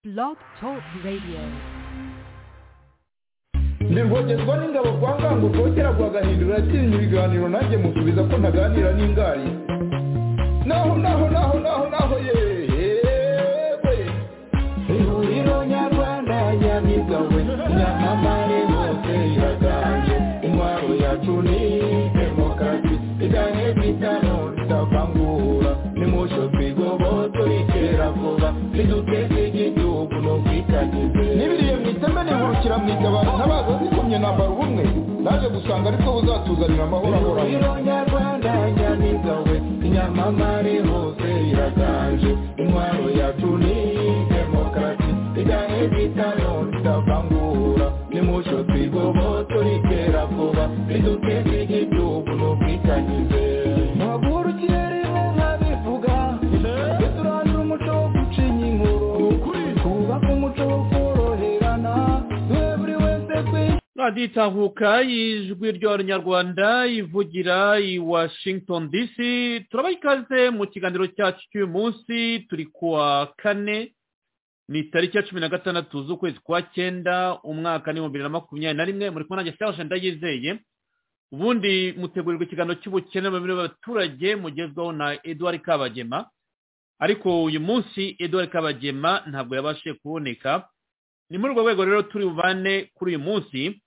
Blog Talk Radio. ndirwongerwa n'ingabo kwa ngango kera kwa gahindura yakinnye ibiganiro nanjye musubiza ko ntaganira n'ingari naho naho naho naho naho yewe ihuriro nyarwanda nyabigawe nyamamare hose iraganje intwaro yacu ni demokarasi iganye kwitano tutavangura nimusho twigoboto ikera vuba niduteze igihugu no kwitagize n'ibiriye mu iteme nihurukira mu itabaro ntabaza zikomye nambara ubumwe naje gusanga aribwo buzatuzanira amahoro ahoraho ihuriro nyarwanda nyamigawe inyamamare hose iraganje intwaro yacu ni demokarasi iganye kwitano tutavangura nimusho twigoboto ikera vuba niduteze igihugu no kwitagize Maguru kirimo nkabivuga Duturanira umuco wo gucinya inkuru Twubaka umuco wo koroherana Duhe buri wese kwishyura radiyo itahuka ijwi ry'abanyarwanda ivugira i washington dc turabaha ikaze mu kiganiro cyacu cy'uyu munsi turi kuwa kane ni tariki ya cumi na gatandatu z'ukwezi kwa cyenda umwaka ni bibiri na makumyabiri na rimwe muri kumwe nanjye serge ndayizeye ubundi mutegurirwa ikiganiro cy'ubukene mu mibereho y'abaturage mugezweho na edouard kabagema ariko uyu munsi edouard kabagema ntabwo yabashije kuboneka ni muri urwo rwego rero turi bubane kuri uyu munsi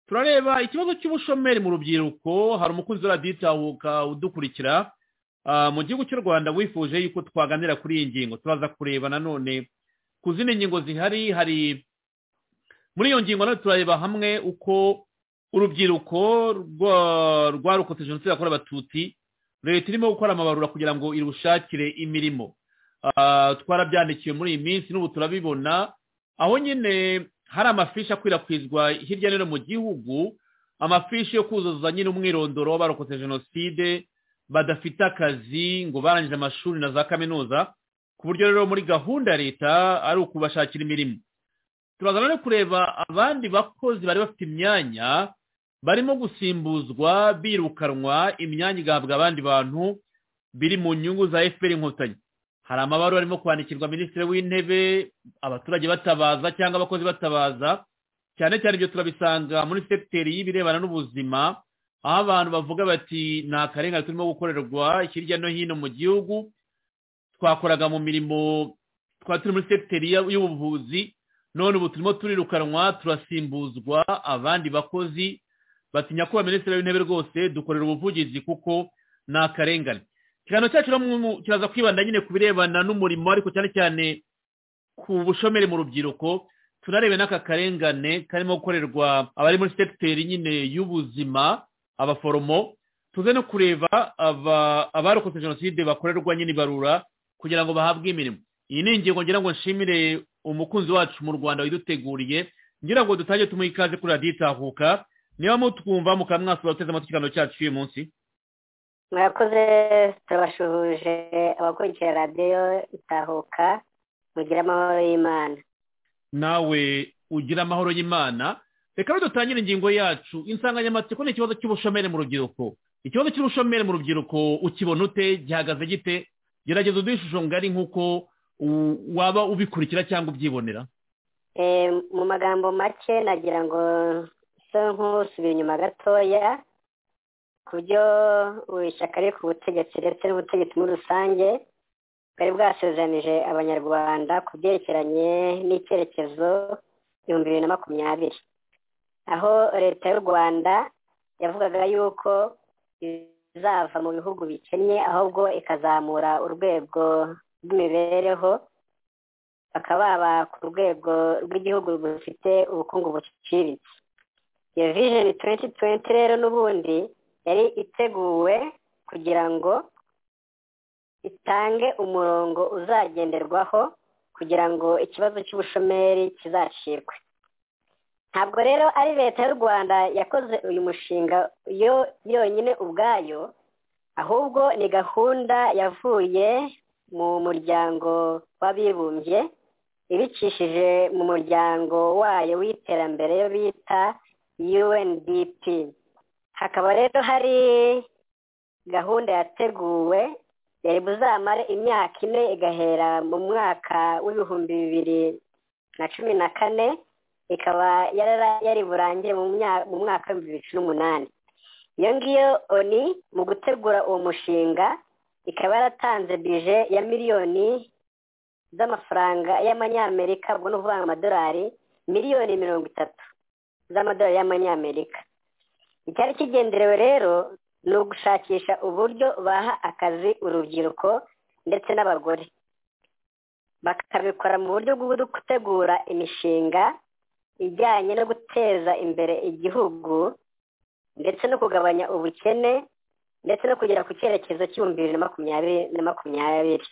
turareba ikibazo cy'ubushomeri mu rubyiruko hari umukunzi wa radiyo itahuka udukurikira ah, mu gihugu cy'u rwanda wifuje yuko twaganira kuri iyi ngingo turaza kureba nanone ku zindi ngingo zihari hari muri iyo ngingo nayo turareba hamwe uko urubyiruko rwa- rwarokotse jenoside yakorewe abatutsi leta irimo gukora amabarura kugira ngo irushakire imirimo Ah, twarabyandikiwe muri iyi minsi n'ubu turabibona aho nyine hari amafishi akwirakwizwa hirya no hino mu gihugu amafishi yo kuzuza nyine umwirondoro w'abarokotse jenoside badafite akazi ngo barangije amashuri na za kaminuza ku buryo rero muri gahunda ya leta ari ukubashakira imirimo turaza no kureba abandi bakozi bari bafite imyanya barimo gusimbuzwa birukanwa imyanya igahabwa abandi bantu biri mu nyungu za efuperi inkotanyi hari amabaruwa arimo kwandikirwa minisitiri w'intebe abaturage batabaza cyangwa abakozi batabaza cyane cyane ibyo turabisanga muri sekiteri y'ibirebana n'ubuzima aho abantu bavuga bati nta karengane turimo gukorerwa hirya no hino mu gihugu twakoraga mu mirimo twari turi muri sekiteri ya- y'ubuvuzi none ubu turimo turirukanwa turasimbuzwa abandi bakozi batinya kuba minisitiri w'intebe rwose dukorera ubuvugizi kuko ni akarengane ikiganiro cyacu rero mu- kiraza kwibanda nyine ku birebana n'umurimo ariko cyane cyane ku bushomeri mu rubyiruko tunarebe n'aka karengane karimo gukorerwa abari muri sekiteri nyine y'ubuzima abaforomo tuze no kureba aba- abarokotse jenoside bakorerwa nyine ibarura kugira ngo bahabwe imirimo iyi ni ingingo ngira ngo nshimire umukunzi wacu mu rwanda waduteguriye ngira ngo dutange tumuhe ikaze kuri radiyo itahuka niba mutwumva mukaba mwasura guteze amatwi ikiganiro cyacu cy'uyu munsi mwakoze turabashuhuje abakurikira radiyo itahuka mugire amahoro y'imana nawe ugira amahoro y'imana reka dutangire ingingo yacu insanganyamatsiko ni ikibazo cy'ubushomeri mu rubyiruko ikibazo cy'ubushomeri mu rubyiruko ukibona ute gihagaze gite gerageza uduhe ishusho ngari nk'uko u- waba ubikurikira cyangwa ubyibonera Eh, mu magambo make nagira ngo nsa nk'usubira inyuma gatoya ku byo ishyaka riri ku butegetsi ndetse n'ubutegetsi muri rusange bwari bwasezeranije abanyarwanda ku byerekeranye n'icyerekezo ibihumbi bibiri na makumyabiri aho leta y'u rwanda yavugaga yuko izava mu bihugu bikennye ahubwo ikazamura urwego rw'imibereho bakaba baba ku rwego rw'igihugu rufite ubukungu buciriritse iyo vision 2020 rero n'ubundi yari iteguwe kugira ngo itange umurongo uzagenderwaho kugira ngo ikibazo cy'ubushomeri kizacirwe ntabwo rero ari leta y'u rwanda yakoze uyu mushinga yo yonyine ubwayo ahubwo ni gahunda yavuye mu muryango w'abibumbye ibicishije mu muryango wayo w'iterambere yo bita UNDP hakaba rero hari gahunda yateguwe yari buzamare imyaka ine igahera mu mwaka w'ibihumbi bibiri na cumi na kane ikaba yarara- yari burangire mu mya- mu mwaka w'ibihumbi bibiri na cumi n'umunani iyo ngiyo oni mu gutegura uwo mushinga ikaba yaratanze bije ya miliyoni z'amafaranga y'amanyamerika ubwo ni ukuvuga ngo amadolari miliyoni mirongo itatu z'amadolari y'amanyamerika icyari kigenderewe rero ni ugushakisha uburyo baha akazi urubyiruko ndetse n'abagore bakabikora mu buryo bwo gutegura imishinga ijyanye no guteza imbere igihugu ndetse no kugabanya ubukene ndetse no kugera ku cyerekezo cy'ibihumbi bibiri na makumyabiri na makumyabiri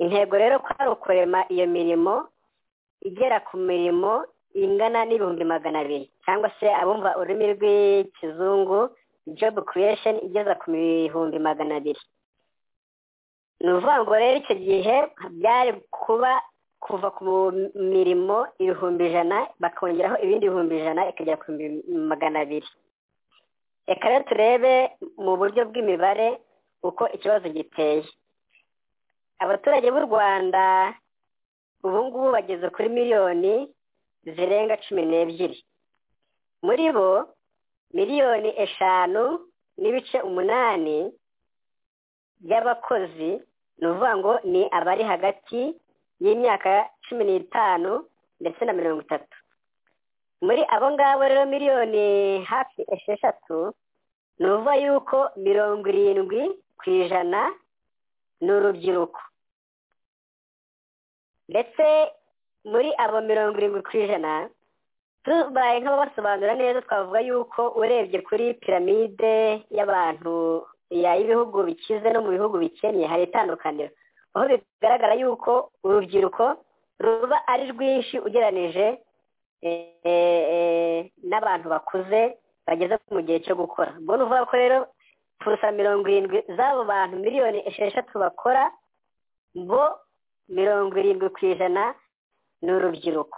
intego rero kwari ukurema iyo mirimo igera ku mirimo ingana n'ibihumbi magana abiri cyangwa se abumva ururimi rw'ikizungu job creation igeza ku bihumbi magana abiri ni ukuvuga ngo rero icyo gihe byari kuba kuva ku mirimo ibihumbi ijana bakongeraho ibindi bihumbi ijana ikagera ku bihumbi magana abiri reka rero turebe mu buryo bw'imibare uko ikibazo giteye abaturage b'u rwanda ubu ngubu bageze kuri miliyoni zirenga cumi n'ebyiri muri bo miliyoni eshanu n'ibice umunani by'abakozi ni ukuvuga ngo ni abari hagati y'imyaka cumi n'itanu ndetse na mirongo itatu muri abo ngabo rero miliyoni hafi esheshatu ni ukuvuga yuko mirongo irindwi ku ijana ni urubyiruko ndetse muri abo mirongo irindwi ku ijana tubaye nk'ababasobanura neza twavuga yuko urebye kuri piramide y'abantu ya- y'ibihugu bikize no mu bihugu bikennye hari itandukaniro aho bigaragara yuko urubyiruko ruba ari rwinshi ugereranije eh, eh, eh, n'abantu bakuze bageze mu gihe cyo gukora ubwo ni ukuvuga ko rero purusa mirongo irindwi z'abo bantu miliyoni esheshatu bakora bo mirongo irindwi ku ijana ni urubyiruko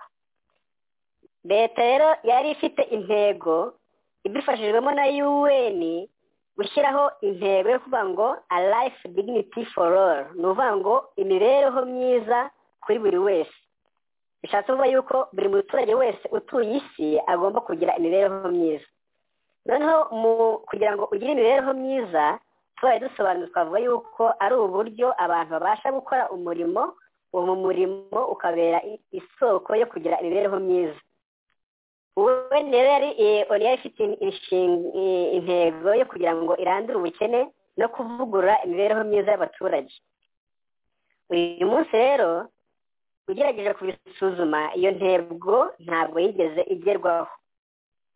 leta rero yari ifite intego ibifashijwemo na un gushyiraho intego yo kuvuga ngo a life dignity for all ni ukuvuga ngo imibereho myiza kuri buri wese bishatse kuvuga yuko buri muturage wese utuye isi agomba kugira imibereho myiza noneho mu kugira ngo ugire imibereho myiza tubaye dusobanura twavuga yuko ari uburyo abantu babasha gukora umurimo uwo murimo ukabera i- isoko yo kugira imibereho myiza wowe rero yari eh, oni yari ifite inshinga eh, intego yo kugira ngo irandure ubukene no kuvugurura imibereho myiza y'abaturage uyu munsi rero ugerageje kubisuzuma iyo ntego ntabwo yigeze igerwaho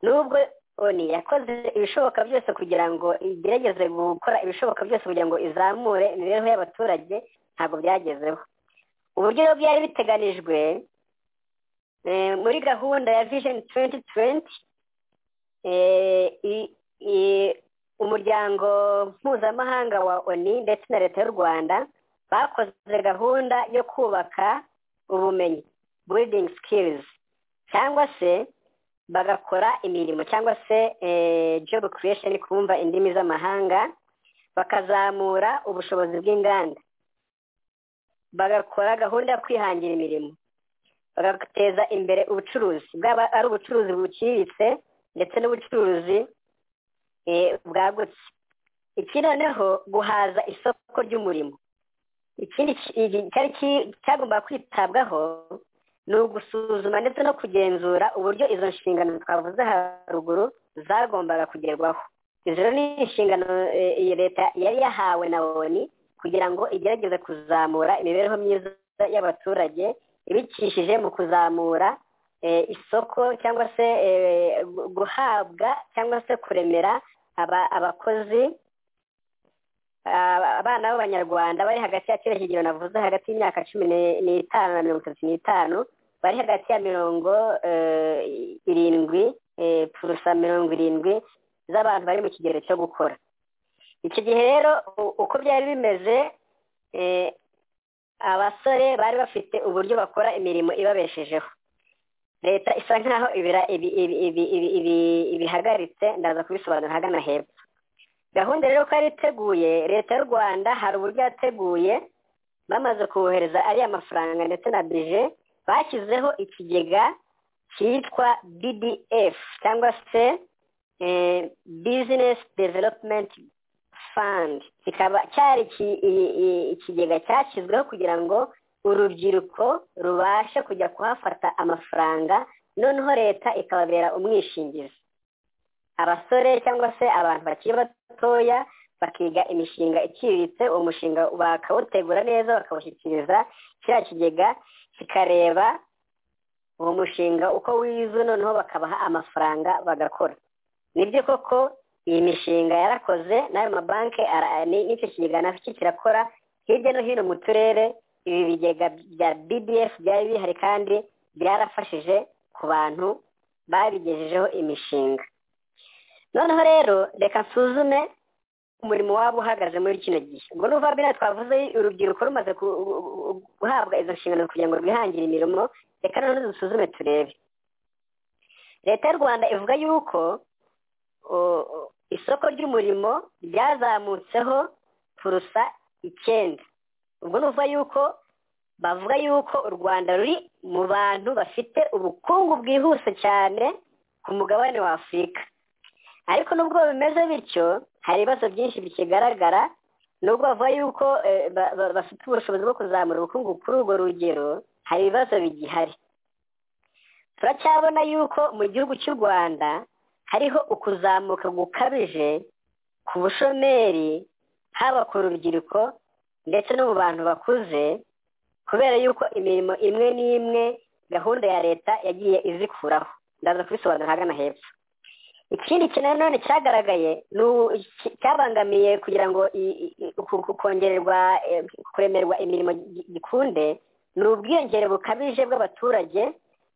nubwo oni yakoze ibishoboka byose kugira ngo igerageze gukora ibishoboka byose kugira ngo izamure imibereho y'abaturage ntabwo byagezeho uburyo rero byari biteganijwe eh, muri gahunda ya vision 2020 eh, i- i- umuryango mpuzamahanga wa oni ndetse na leta y'u rwanda bakoze gahunda yo kubaka ubumenyi building skills cyangwa se bagakora imirimo cyangwa se eh, job creation kumva indimi z'amahanga bakazamura ubushobozi bw'inganda bagakora gahunda yo kwihangira imirimo bagateza imbere ubucuruzi bwaba ari ubucuruzi buciriritse ndetse n'ubucuruzi eh, bwagutse iki noneho guhaza isoko ry'umurimo ikindi ki- iki- cyari ki- cyagomba kwitabwaho ni ugusuzuma ndetse no kugenzura uburyo izo nshingano twavuze haruguru zagombaga kugerwaho izo rero ni inshingano eh, iyi leta yari yahawe na oni kugira ngo igerageze kuzamura imibereho myiza y'abaturage ibicishije mu kuzamura eh, isoko cyangwa se eh, gu- guhabwa cyangwa se kuremera aba- abakozi aba- abana b'abanyarwanda bari hagati ya kiriya kigero navuze hagati y'imyaka cumi ni- n'itanu na mirongo itatu n'itanu bari hagati ya mirongo eh, irindwi eh, purusa mirongo irindwi z'abantu bari mu kigero cyo gukora iki gihe rero u- uko byari bimeze eh, abasore bari bafite uburyo bakora imirimo ibabeshejeho leta isa nkaho ibira- ibi- ibi- ibi- ibi- ibi- ibihagaritse ndaza kubisobanura ahagana hepfo gahunda rero ko yari iteguye leta y'u rwanda hari uburyo yateguye bamaze kubohereza ariya mafaranga ndetse na bije bashyizeho ikigega cyitwa bdf cyangwa se bizinesi developumenti fandi kikaba cyari ikigega cyashyizweho kugira ngo urubyiruko rubashe kujya kuhafata amafaranga noneho leta ikababera umwishingizi abasore cyangwa se abantu bakiri batoya bakiga imishinga iciriritse uwo mushinga bakawutegura neza bakawushyikiriza kiriya kigega kikareba uwo mushinga uko wize noneho bakabaha amafaranga bagakora nibyo koko iyi mishinga yarakoze n'ayo mabanki n'icyo kigega nacyo kirakora hirya no hino mu turere ibi bigega bya bdf byari bihari kandi byarafashije ku bantu babigejejeho imishinga noneho rero reka nsuzume umurimo waba uhagaze muri kino gihe ubwo ni ubuvabwira twavuze urubyiruko rumaze guhabwa izo nshingano kugira ngo rwihangire imirimo reka noneho dusuzume turebe leta y'u rwanda ivuga yuko isoko ry'umurimo ryazamutseho purusa icyenda ubwo ni ukuvuga yuko bavuga yuko u rwanda ruri mu bantu bafite ubukungu bwihuse cyane ku mugabane wa afurika ariko nubwo bimeze bityo hari ibibazo byinshi bikigaragara nubwo bavuga yuko bafite ubushobozi bwo kuzamura ubukungu kuri urwo rugero hari ibibazo bigihari turacyabona yuko mu gihugu cy'u rwanda hariho ukuzamuka gukabije ku bushomeri haba ku rubyiruko ndetse no mu bantu bakuze kubera yuko imirimo imwe n'imwe gahunda ya leta yagiye izikuraho ndaza kubisobanura ahagana hepfo ikindi kintu nanone cyagaragaye cyabangamiye kugira ngo kongererwa kuremerwa imirimo gikunde ni ubwiyongere bukabije bw'abaturage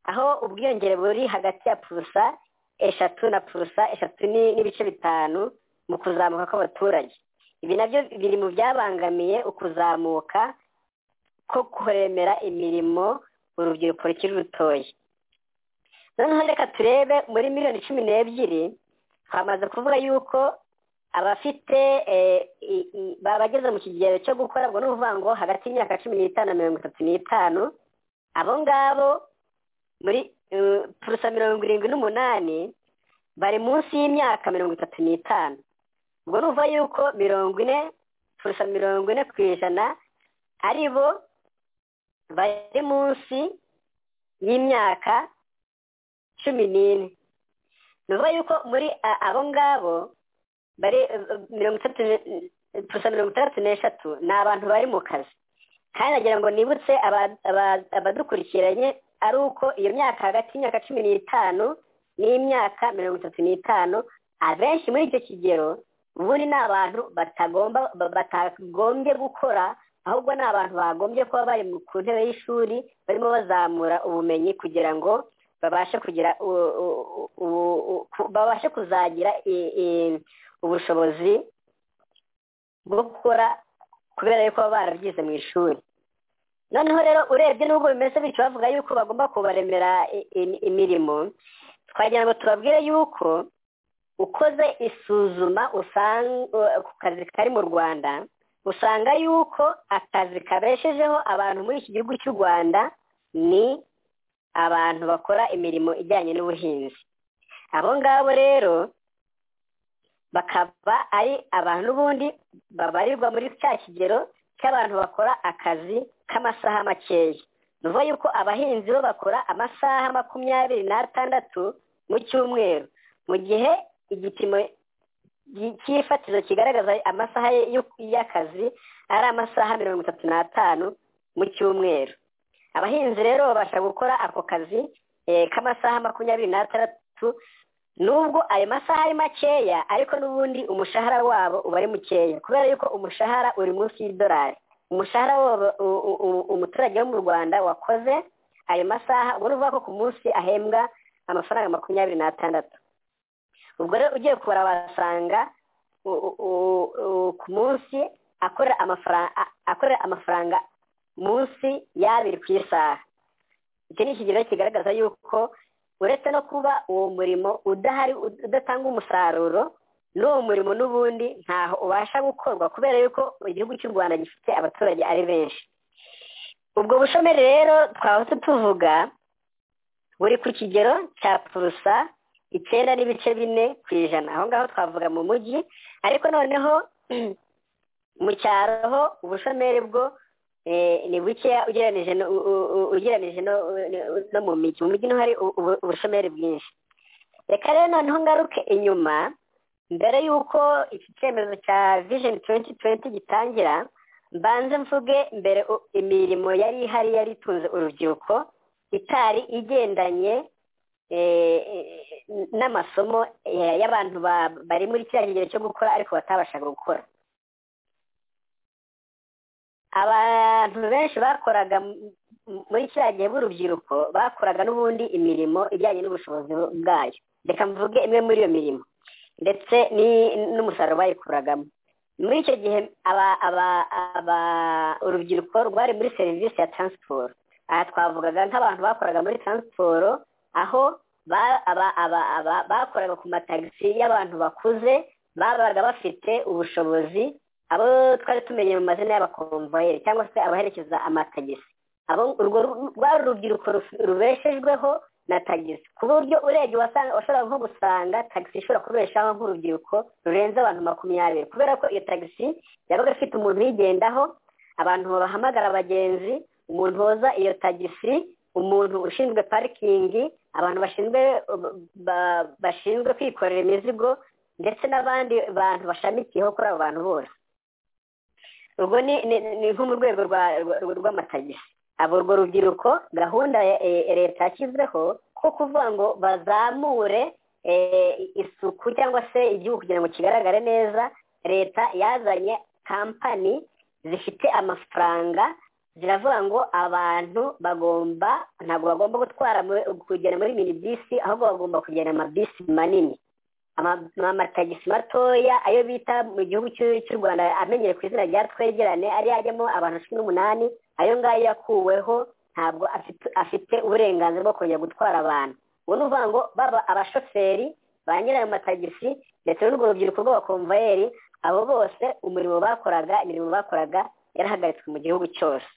aho ubwiyongere buri hagati ya purusa eshatu na purusa eshatu n'ibice bitanu mu kuzamuka kw'abaturage ibi nabyo biri mu byabangamiye ukuzamuka ko kuremera imirimo urubyiruko rukiri rutoya noneho reka turebe muri miliyoni cumi n'ebyiri twamaze kuvuga yuko abafite bageze mu kigero cyo gukora ubwo ni ukuvuga ngo hagati y'imyaka cumi n'itanu na mirongo itatu n'itanu abo ngabo muri purusa mirongo irindwi n'umunani bari munsi y'imyaka mirongo itatu n'itanu ubwo ni ukuvuga yuko mirongo ine purusa mirongo ine ku ijana ari bo bari munsi y'imyaka cumi n'ine ni ukuvuga yuko muri abo ngabo bari mirongo itatu gusa mirongo itandatu n'eshatu ni abantu bari mu kazi kandi nagira ngo nibutse abadukurikiranye ari uko iyo myaka hagati y'imyaka cumi n'itanu n'imyaka mirongo itatu n'itanu abenshi muri icyo kigero ubundi ni abantu batagombye gukora ahubwo ni abantu bagombye kuba bari ku ntebe y'ishuri barimo bazamura ubumenyi kugira ngo babashe kugira babashe kuzagira ubushobozi bwo gukora kubera yuko baba barabyize mu ishuri noneho rero urebye n'ubwo bimeze bityo bavuga yuko bagomba kubaremera imirimo twagira ngo tubabwire yuko ukoze isuzuma ku kazi kari mu rwanda usanga yuko akazi kabeshejeho abantu muri iki gihugu cy'u rwanda ni abantu bakora imirimo ijyanye n'ubuhinzi abo ngabo rero bakaba ari abantu n'ubundi babarirwa muri cya kigero cy'abantu bakora akazi k'amasaha makeya ni ukuvuga yuko abahinzi bo bakora amasaha makumyabiri n'atandatu mu cyumweru mu gihe igipimo cy'ifatizo kigaragaza amasaha y'akazi ari amasaha mirongo itatu n'atanu mu cyumweru abahinzi rero babasha gukora ako kazi k'amasaha makumyabiri n'atandatu nubwo ayo masaha ari makeya ariko n'ubundi umushahara wabo uba ari mukeya kubera yuko umushahara uri munsi y'idolari umushahara umuturage wo mu rwanda wakoze ayo masaha ubwo ni ukuvuga ko ku munsi ahembwa amafaranga makumyabiri n'atandatu ubwo rero ugiye kubara wasanga ku munsi akorera amafaranga munsi y'abiri ku isaha iki ni ikigero kigaragaza yuko uretse no kuba uwo murimo udahari udatanga umusaruro n'uwo murimo n'ubundi ntaho ubasha gukorwa kubera yuko igihugu cy'u rwanda gifite abaturage ari benshi ubwo bushomeri rero twahise tuvuga buri ku kigero cya purusa icyenda n'ibice bine ku ijana aho ngaho twavuga mu mujyi ariko noneho mu cyaro ho ubushomeri bwo eh, ni bukeya ugereranije no- u- u- u- ugereranije no no mu mijyi mu mijyi niho hari ubu- ubu- ubushomeri bwinshi reka rero noneho ngaruke inyuma mbere y'uko iki cyemezo cya vision 2020 gitangira mbanze mvuge mbere u- imirimo yari ihari yari itunze urubyiruko itari igendanye eh, eh, n'amasomo eh, y'abantu ba- bari muri kiriya kigero cyo gukora ariko batabashaga gukora abantu benshi bakoraga m- m- muri kiriya gihe b'urubyiruko bakoraga n'ubundi imirimo ijyanye n'ubushobozi bwayo reka mvuge imwe muri iyo mirimo ndetse ni- n'umusaruro bayikuragamo muri icyo gihe aba- aba- aba- urubyiruko rwari muri serivisi ya taransiporo aha twavugaga nk'abantu bakoraga muri taransiporo aho ba- aba- aba- aba- bakoraga ku matagisi y'abantu bakuze babaga bafite ubushobozi abo twari tumenye mu mazina y'abakomvayeri cyangwa se abaherekeza amatagisi abo urwo ru- rwari urubyiruko ruf- rubeshejweho na tagisi ku buryo urebye wasanga washobora nko gusanga tagisi ishobora kubeshaho nk'urubyiruko rurenze abantu makumyabiri kubera ko iyo tagisi yabaga ifite umuntu uyigendaho abantu bahamagara abagenzi umuntu woza iyo tagisi umuntu ushinzwe parikingi abantu bashinzwe ba- bashinzwe kwikorera imizigo ndetse n'abandi bantu bashamikiyeho kuri abo bantu bose urwo ni ni- ni nko mu rwego rwa- rwa- rw'amatagisi abo urwo rubyiruko gahunda ya eh, leta yashyizeho ko kuvuga ngo bazamure eh, isuku cyangwa se igihugu kugira ngo kigaragare neza leta yazanye kampani zifite amafaranga ziravuga ngo abantu bagomba ntabwo bagomba gutwara muri- kugenda muri minibisi ahubwo bagomba kugenda amabisi manini ama- amatagisi matoya ayo bita mu gihugu cy'u cy'u rwanda amenyereye ku izina rya twegerane ari ajyamo abantu cumi n'umunani ayo ngayo yakuweho ntabwo afite afite uburenganzira bwo kongera gutwara abantu ubu ni ukuvuga ngo baba abashoferi ba nyirayo matagisi ndetse n'urwo rubyiruko rw'abakomvayeri abo bose umurimo bakoraga imirimo bakoraga yarahagaritswe mu gihugu cyose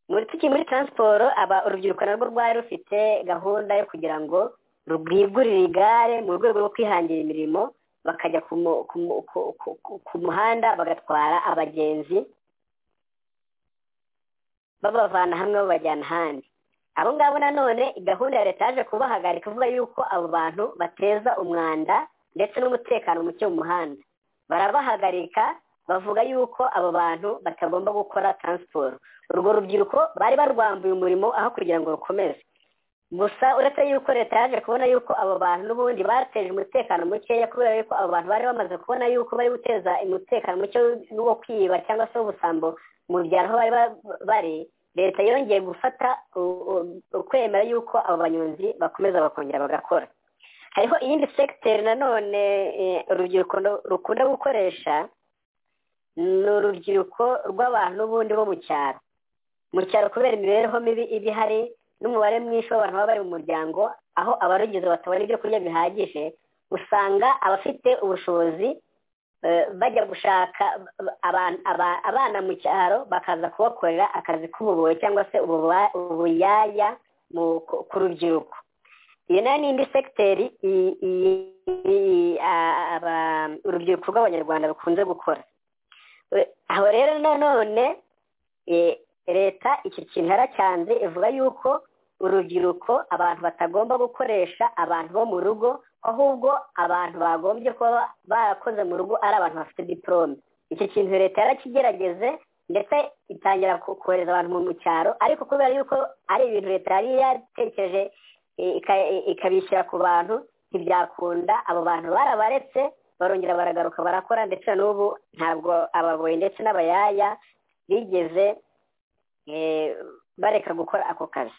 muri tukiri muri taransiporo aba urubyiruko narwo rwari rufite gahunda yo kugira ngo rwigurire igare mu rwego rwo kwihangira imirimo bakajya ku mu- ku mu- ku- ku- ku- ku muhanda bagatwara abagenzi babavana hamwe babajyana ahandi abo ngabo nanone gahunda ya leta yaje kubahagarika ivuga yuko abo bantu bateza umwanda ndetse n'umutekano muke mu muhanda barabahagarika bavuga yuko abo bantu batagomba gukora taransiporo urwo rubyiruko bari barwambuye umurimo aho kugira ngo rukomeze gusa uretse yuko leta yaje kubona yuko abo bantu n'ubundi bateje umutekano mukeya kubera yuko abo bantu bari bamaze kubona yuko bari guteza umutekano muke wo kwiba cyangwa se w'ubusambo mu byaro aho bari ba- bari leta yongeye gufata u- u- ukwemera yuko abo banyonzi bakomeza bakongera bagakora hariho iyindi segiteri nanone eh, urubyiruko ru- rukunda gukoresha ni urubyiruko rw'abantu n'ubundi bo mu cyaro mu cyaro kubera imibereho mibi iba ihari n'umubare mwinshi w'abantu baba bari mu muryango aho abarugize batabona ibyo kurya bihagije usanga abafite ubushobozi eh, bajya gushaka aban- aba- abana mu cyaro bakaza kubakorera akazi k'ububohe cyangwa se ububa- ubuyaya mu- ku ku rubyiruko iyo nayo ni indi segiteri i- i- i- a- aba- urubyiruko rw'abanyarwanda rukunze gukora We- aho rero nanone eh, leta iki kintu yaracyanze ivuga yuko urubyiruko abantu batagomba gukoresha abantu bo mu rugo ahubwo abantu bagombye kuba barakoze mu rugo ari abantu bafite diporome iki kintu leta yarakigerageze ndetse itangira ko- kohereza abantu mu- mu cyaro ariko kubera yuko ari ibintu leta yari yatekereje eh, ika- eh, ikabishyira ku bantu ntibyakunda abo bantu barabaretse barongera baragaruka barakora ndetse na n'ubu ntabwo ababoyi ndetse n'abayaya bigeze eh, bareka gukora ako kazi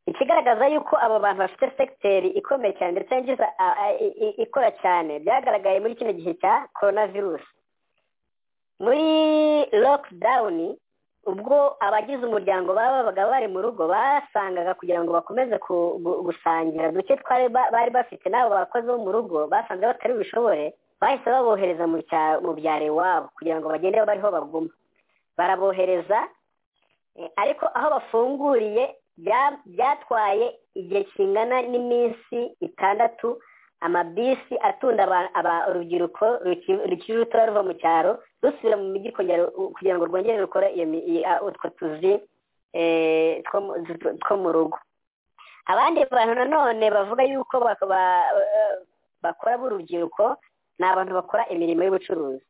ikigaragaza yuko abo bantu bafite sekiteri ikomeye cyane ndetse yinjiza a- a- i- i- ikora cyane byagaragaye muri kino gihe cya korona virusi muri lokidawuni ubwo abagize umuryango baba babaga bari mu rugo basangaga kugira ngo bakomeze ku- gu- gusangira duke twari ba- bari bafite n'abo bakozi bo mu rugo basanze batari bishobore bahise babohereza mu cya- mu byaro iwabo kugira ngo bagende bariho baguma barabohereza Eh, ariko aho bafunguriye bya- byatwaye igihe kingana n'iminsi itandatu amabisi atunda aba- aba- urubyiruko ruki- rukiri rutoya ruva mu cyaro rusubira mu mijyi kugira kugira ngo rwongere rukore iyo mi- i- a- utwo tuzi eh, two mu- two- two mu rugo abandi bantu nanone bavuga yuko bak- ba- eh, bakora b'urubyiruko ni abantu bakora imirimo y'ubucuruzi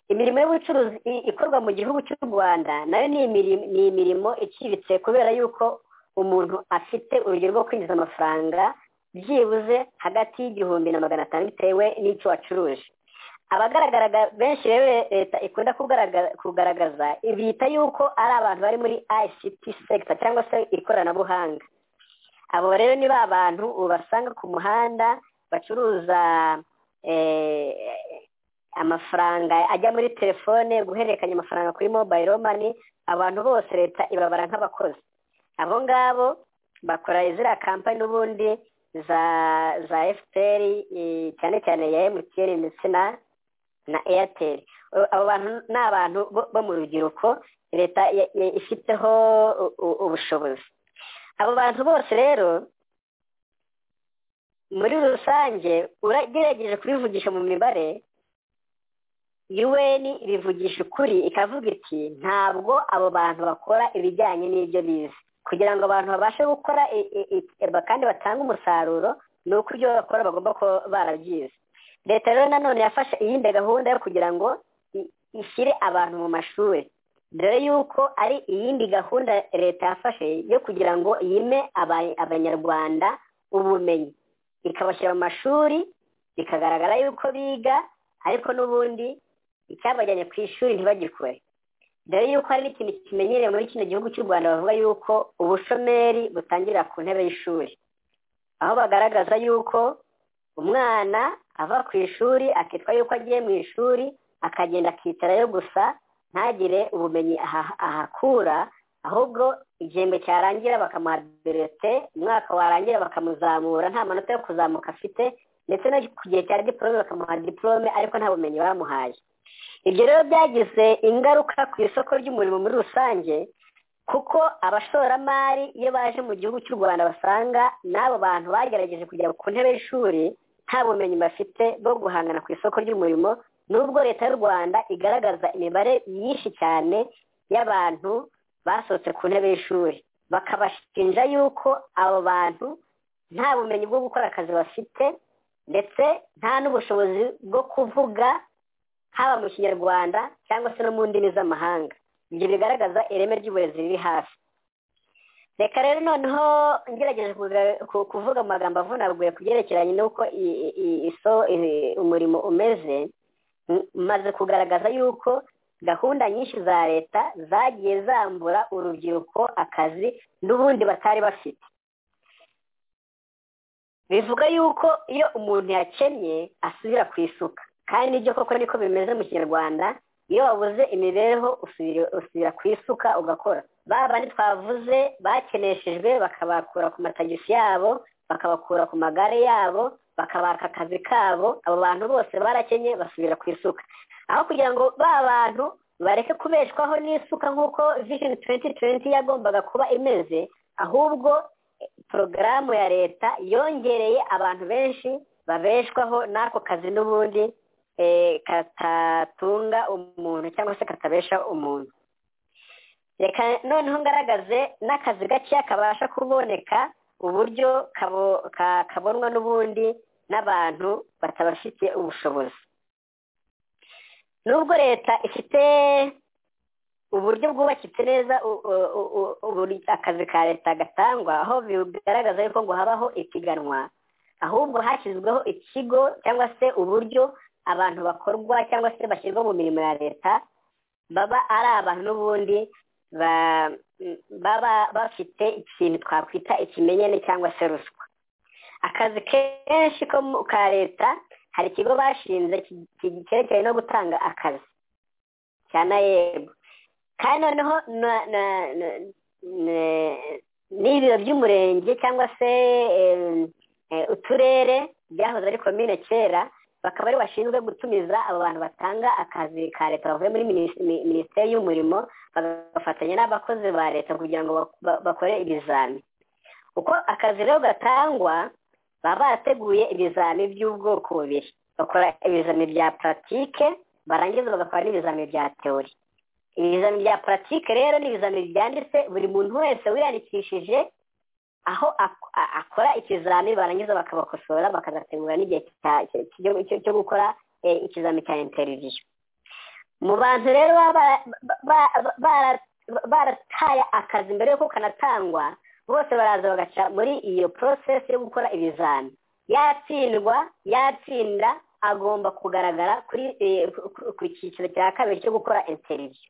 imirimo y'ubucuruzi i- ikorwa mu gihugu cy'u rwanda nayo ni imiri- ni imirimo iciriritse kubera yuko umuntu afite urugero rwo kwinjiza amafaranga byibuze hagati y'igihumbi na magana atanu bitewe n'icyo wacuruje abagaragara benshi rero leta ikunda kugaragara- kugaragaza bita yuko ari abantu bari muri ict sector cyangwa se ikoranabuhanga abo rero ni ba bantu ubasanga ku muhanda bacuruza eh, amafaranga ajya muri telefone guhererekanya amafaranga kuri mobile mani abantu bose leta ibabara nk'abakozi abo ngabo bakora ziriya kampani n'ubundi za za fpr eh, cyane cyane ya mtn ndetse na na airtel O- abo bantu ni abantu bo- bo mu rubyiruko leta ya- ya- ifiteho u- u- ubushobozi abo bantu bose rero muri rusange uragerageje kubivugisha mu mibare UN ibivugisha ukuri ikavuga iti ntabwo abo bantu bakora ibijyanye n'ibyo bize kugira ngo abantu babashe gukora i- i- i- ba- kandi batange umusaruro ni uko ibyo bakora bagomba kuba barabyize leta rero nanone yafashe iyindi gahunda yo kugira ngo i- ishyire abantu mu mashuri dore yuko ari iyindi gahunda leta yafashe yo kugira ngo yime aba- abanyarwanda ubumenyi ikabashyira mu mashuri bikagaragara yuko biga ariko n'ubundi icyabajyanye ku ishuri ntibagikore dore yuko hari n'ikintu kimenyerewe muri kino gihugu cy'u rwanda bavuga yuko ubushomeri butangirira ku ntebe y'ishuri aho bagaragaza yuko umwana ava ku ishuri akitwa yuko agiye mu ishuri akagenda akicarayo gusa ntagire ubumenyi aha- ahakura ahubwo igihembwe cyarangira bakamuha berete umwaka warangira bakamuzamura nta manota yo kuzamuka afite ndetse no ku gihe cya diporome bakamuha diporome ariko nta bumenyi bamuhaye ibyo rero byagize ingaruka ku isoko ry'umurimo muri rusange kuko abashoramari iyo baje mu gihugu cy'u rwanda basanga n'abo bantu bagerageje kugera ku ntebe y'ishuri nta bumenyi bafite bwo guhangana ku isoko ry'umurimo nubwo leta y'u rwanda igaragaza imibare myinshi cyane y'abantu basohotse ku ntebe y'ishuri bakabashinja yuko abo bantu nta bumenyi bwo gukora akazi bafite ndetse nta n'ubushobozi bwo kuvuga haba mu kinyarwanda cyangwa se no mu ndimi z'amahanga ibyo bigaragaza ireme ry'uburezi riri hafi reka rero noneho ngerageje kuga- ku- kuvuga mu magambo avunaguye ku byerekeranye n'uko i- i- i- iso- i- umurimo umeze m- maze kugaragaza yuko gahunda nyinshi za leta zagiye zambura urubyiruko akazi n'ubundi batari bafite bivuga yuko iyo umuntu yakennye asubira ku isuka kandi nibyo koko niko bimeze mu kinyarwanda iyo wabuze imibereho usubira usubira ku isuka ugakora ba bandi twavuze bakeneshejwe bakabakura ku matagisi yabo bakabakura ku magare yabo bakabaka akazi kabo abo bantu bose barakenye basubira ku isuka aho kugira ngo ba bantu bareke kubeshwaho n'isuka nk'uko vision 2020 yagombaga kuba imeze ahubwo porogaramu ya leta yongereye abantu benshi babeshwaho n'ako kazi n'ubundi eh, katatunga umuntu cyangwa se katabesha umuntu reka noneho ngaragaze n'akazi gakeya kabasha kuboneka uburyo kabo- ka- kabonwa n'ubundi n'abantu batabafite ubushobozi nubwo leta ifite uburyo bwubakitse neza u- u- u- u- uburyo akazi ka leta gatangwa aho bigaragaza yuko ngo habaho ipiganwa ahubwo hashyizweho ikigo cyangwa se uburyo abantu bakorwa cyangwa se bashyirwa mu mirimo ya leta baba ari abantu n'ubundi ba- m- baba bafite ikintu twakwita ikimenyane cyangwa se ruswa akazi kenshi ko mu- ka leta hari ikigo bashinze ki- ki- cyerekeranye no gutanga akazi cya naeb kandi noneho na- na- na- na- n'ibiro by'umurenge cyangwa se em, eh, uturere byahoze ari komine kera bakaba ari bashinzwe gutumiza abo bantu batanga akazi ka leta bavuye muri minis- mi- minisiteri y'umurimo bagafatanya n'abakozi ba leta kugira ngo bak- ba- bakore ibizami uko akazi rero gatangwa baba barateguye ibizami by'ubwoko bubiri bakora ibizami bya puratike barangiza bagakora n'ibizami bya teori ibizami bya puratike rero ni ibizami byanditse buri muntu wese wiyandikishije aho ak- a- akora ikizami barangiza bakabakosora bakazategura n'igihe cya- cya- cyo- cyo- cyo gukora eh, ikizami cya interiviyu mu bantu rero baba bara- ba- ba- ba- bara- ba- barataye akazi mbere yuko kanatangwa bose baraza bagaca muri iyo porosesi yo gukora ibizami yatsindwa yatsinda agomba kugaragara kuri eh, ku- ku- ku cyiciro cya kabiri cyo gukora interiviyu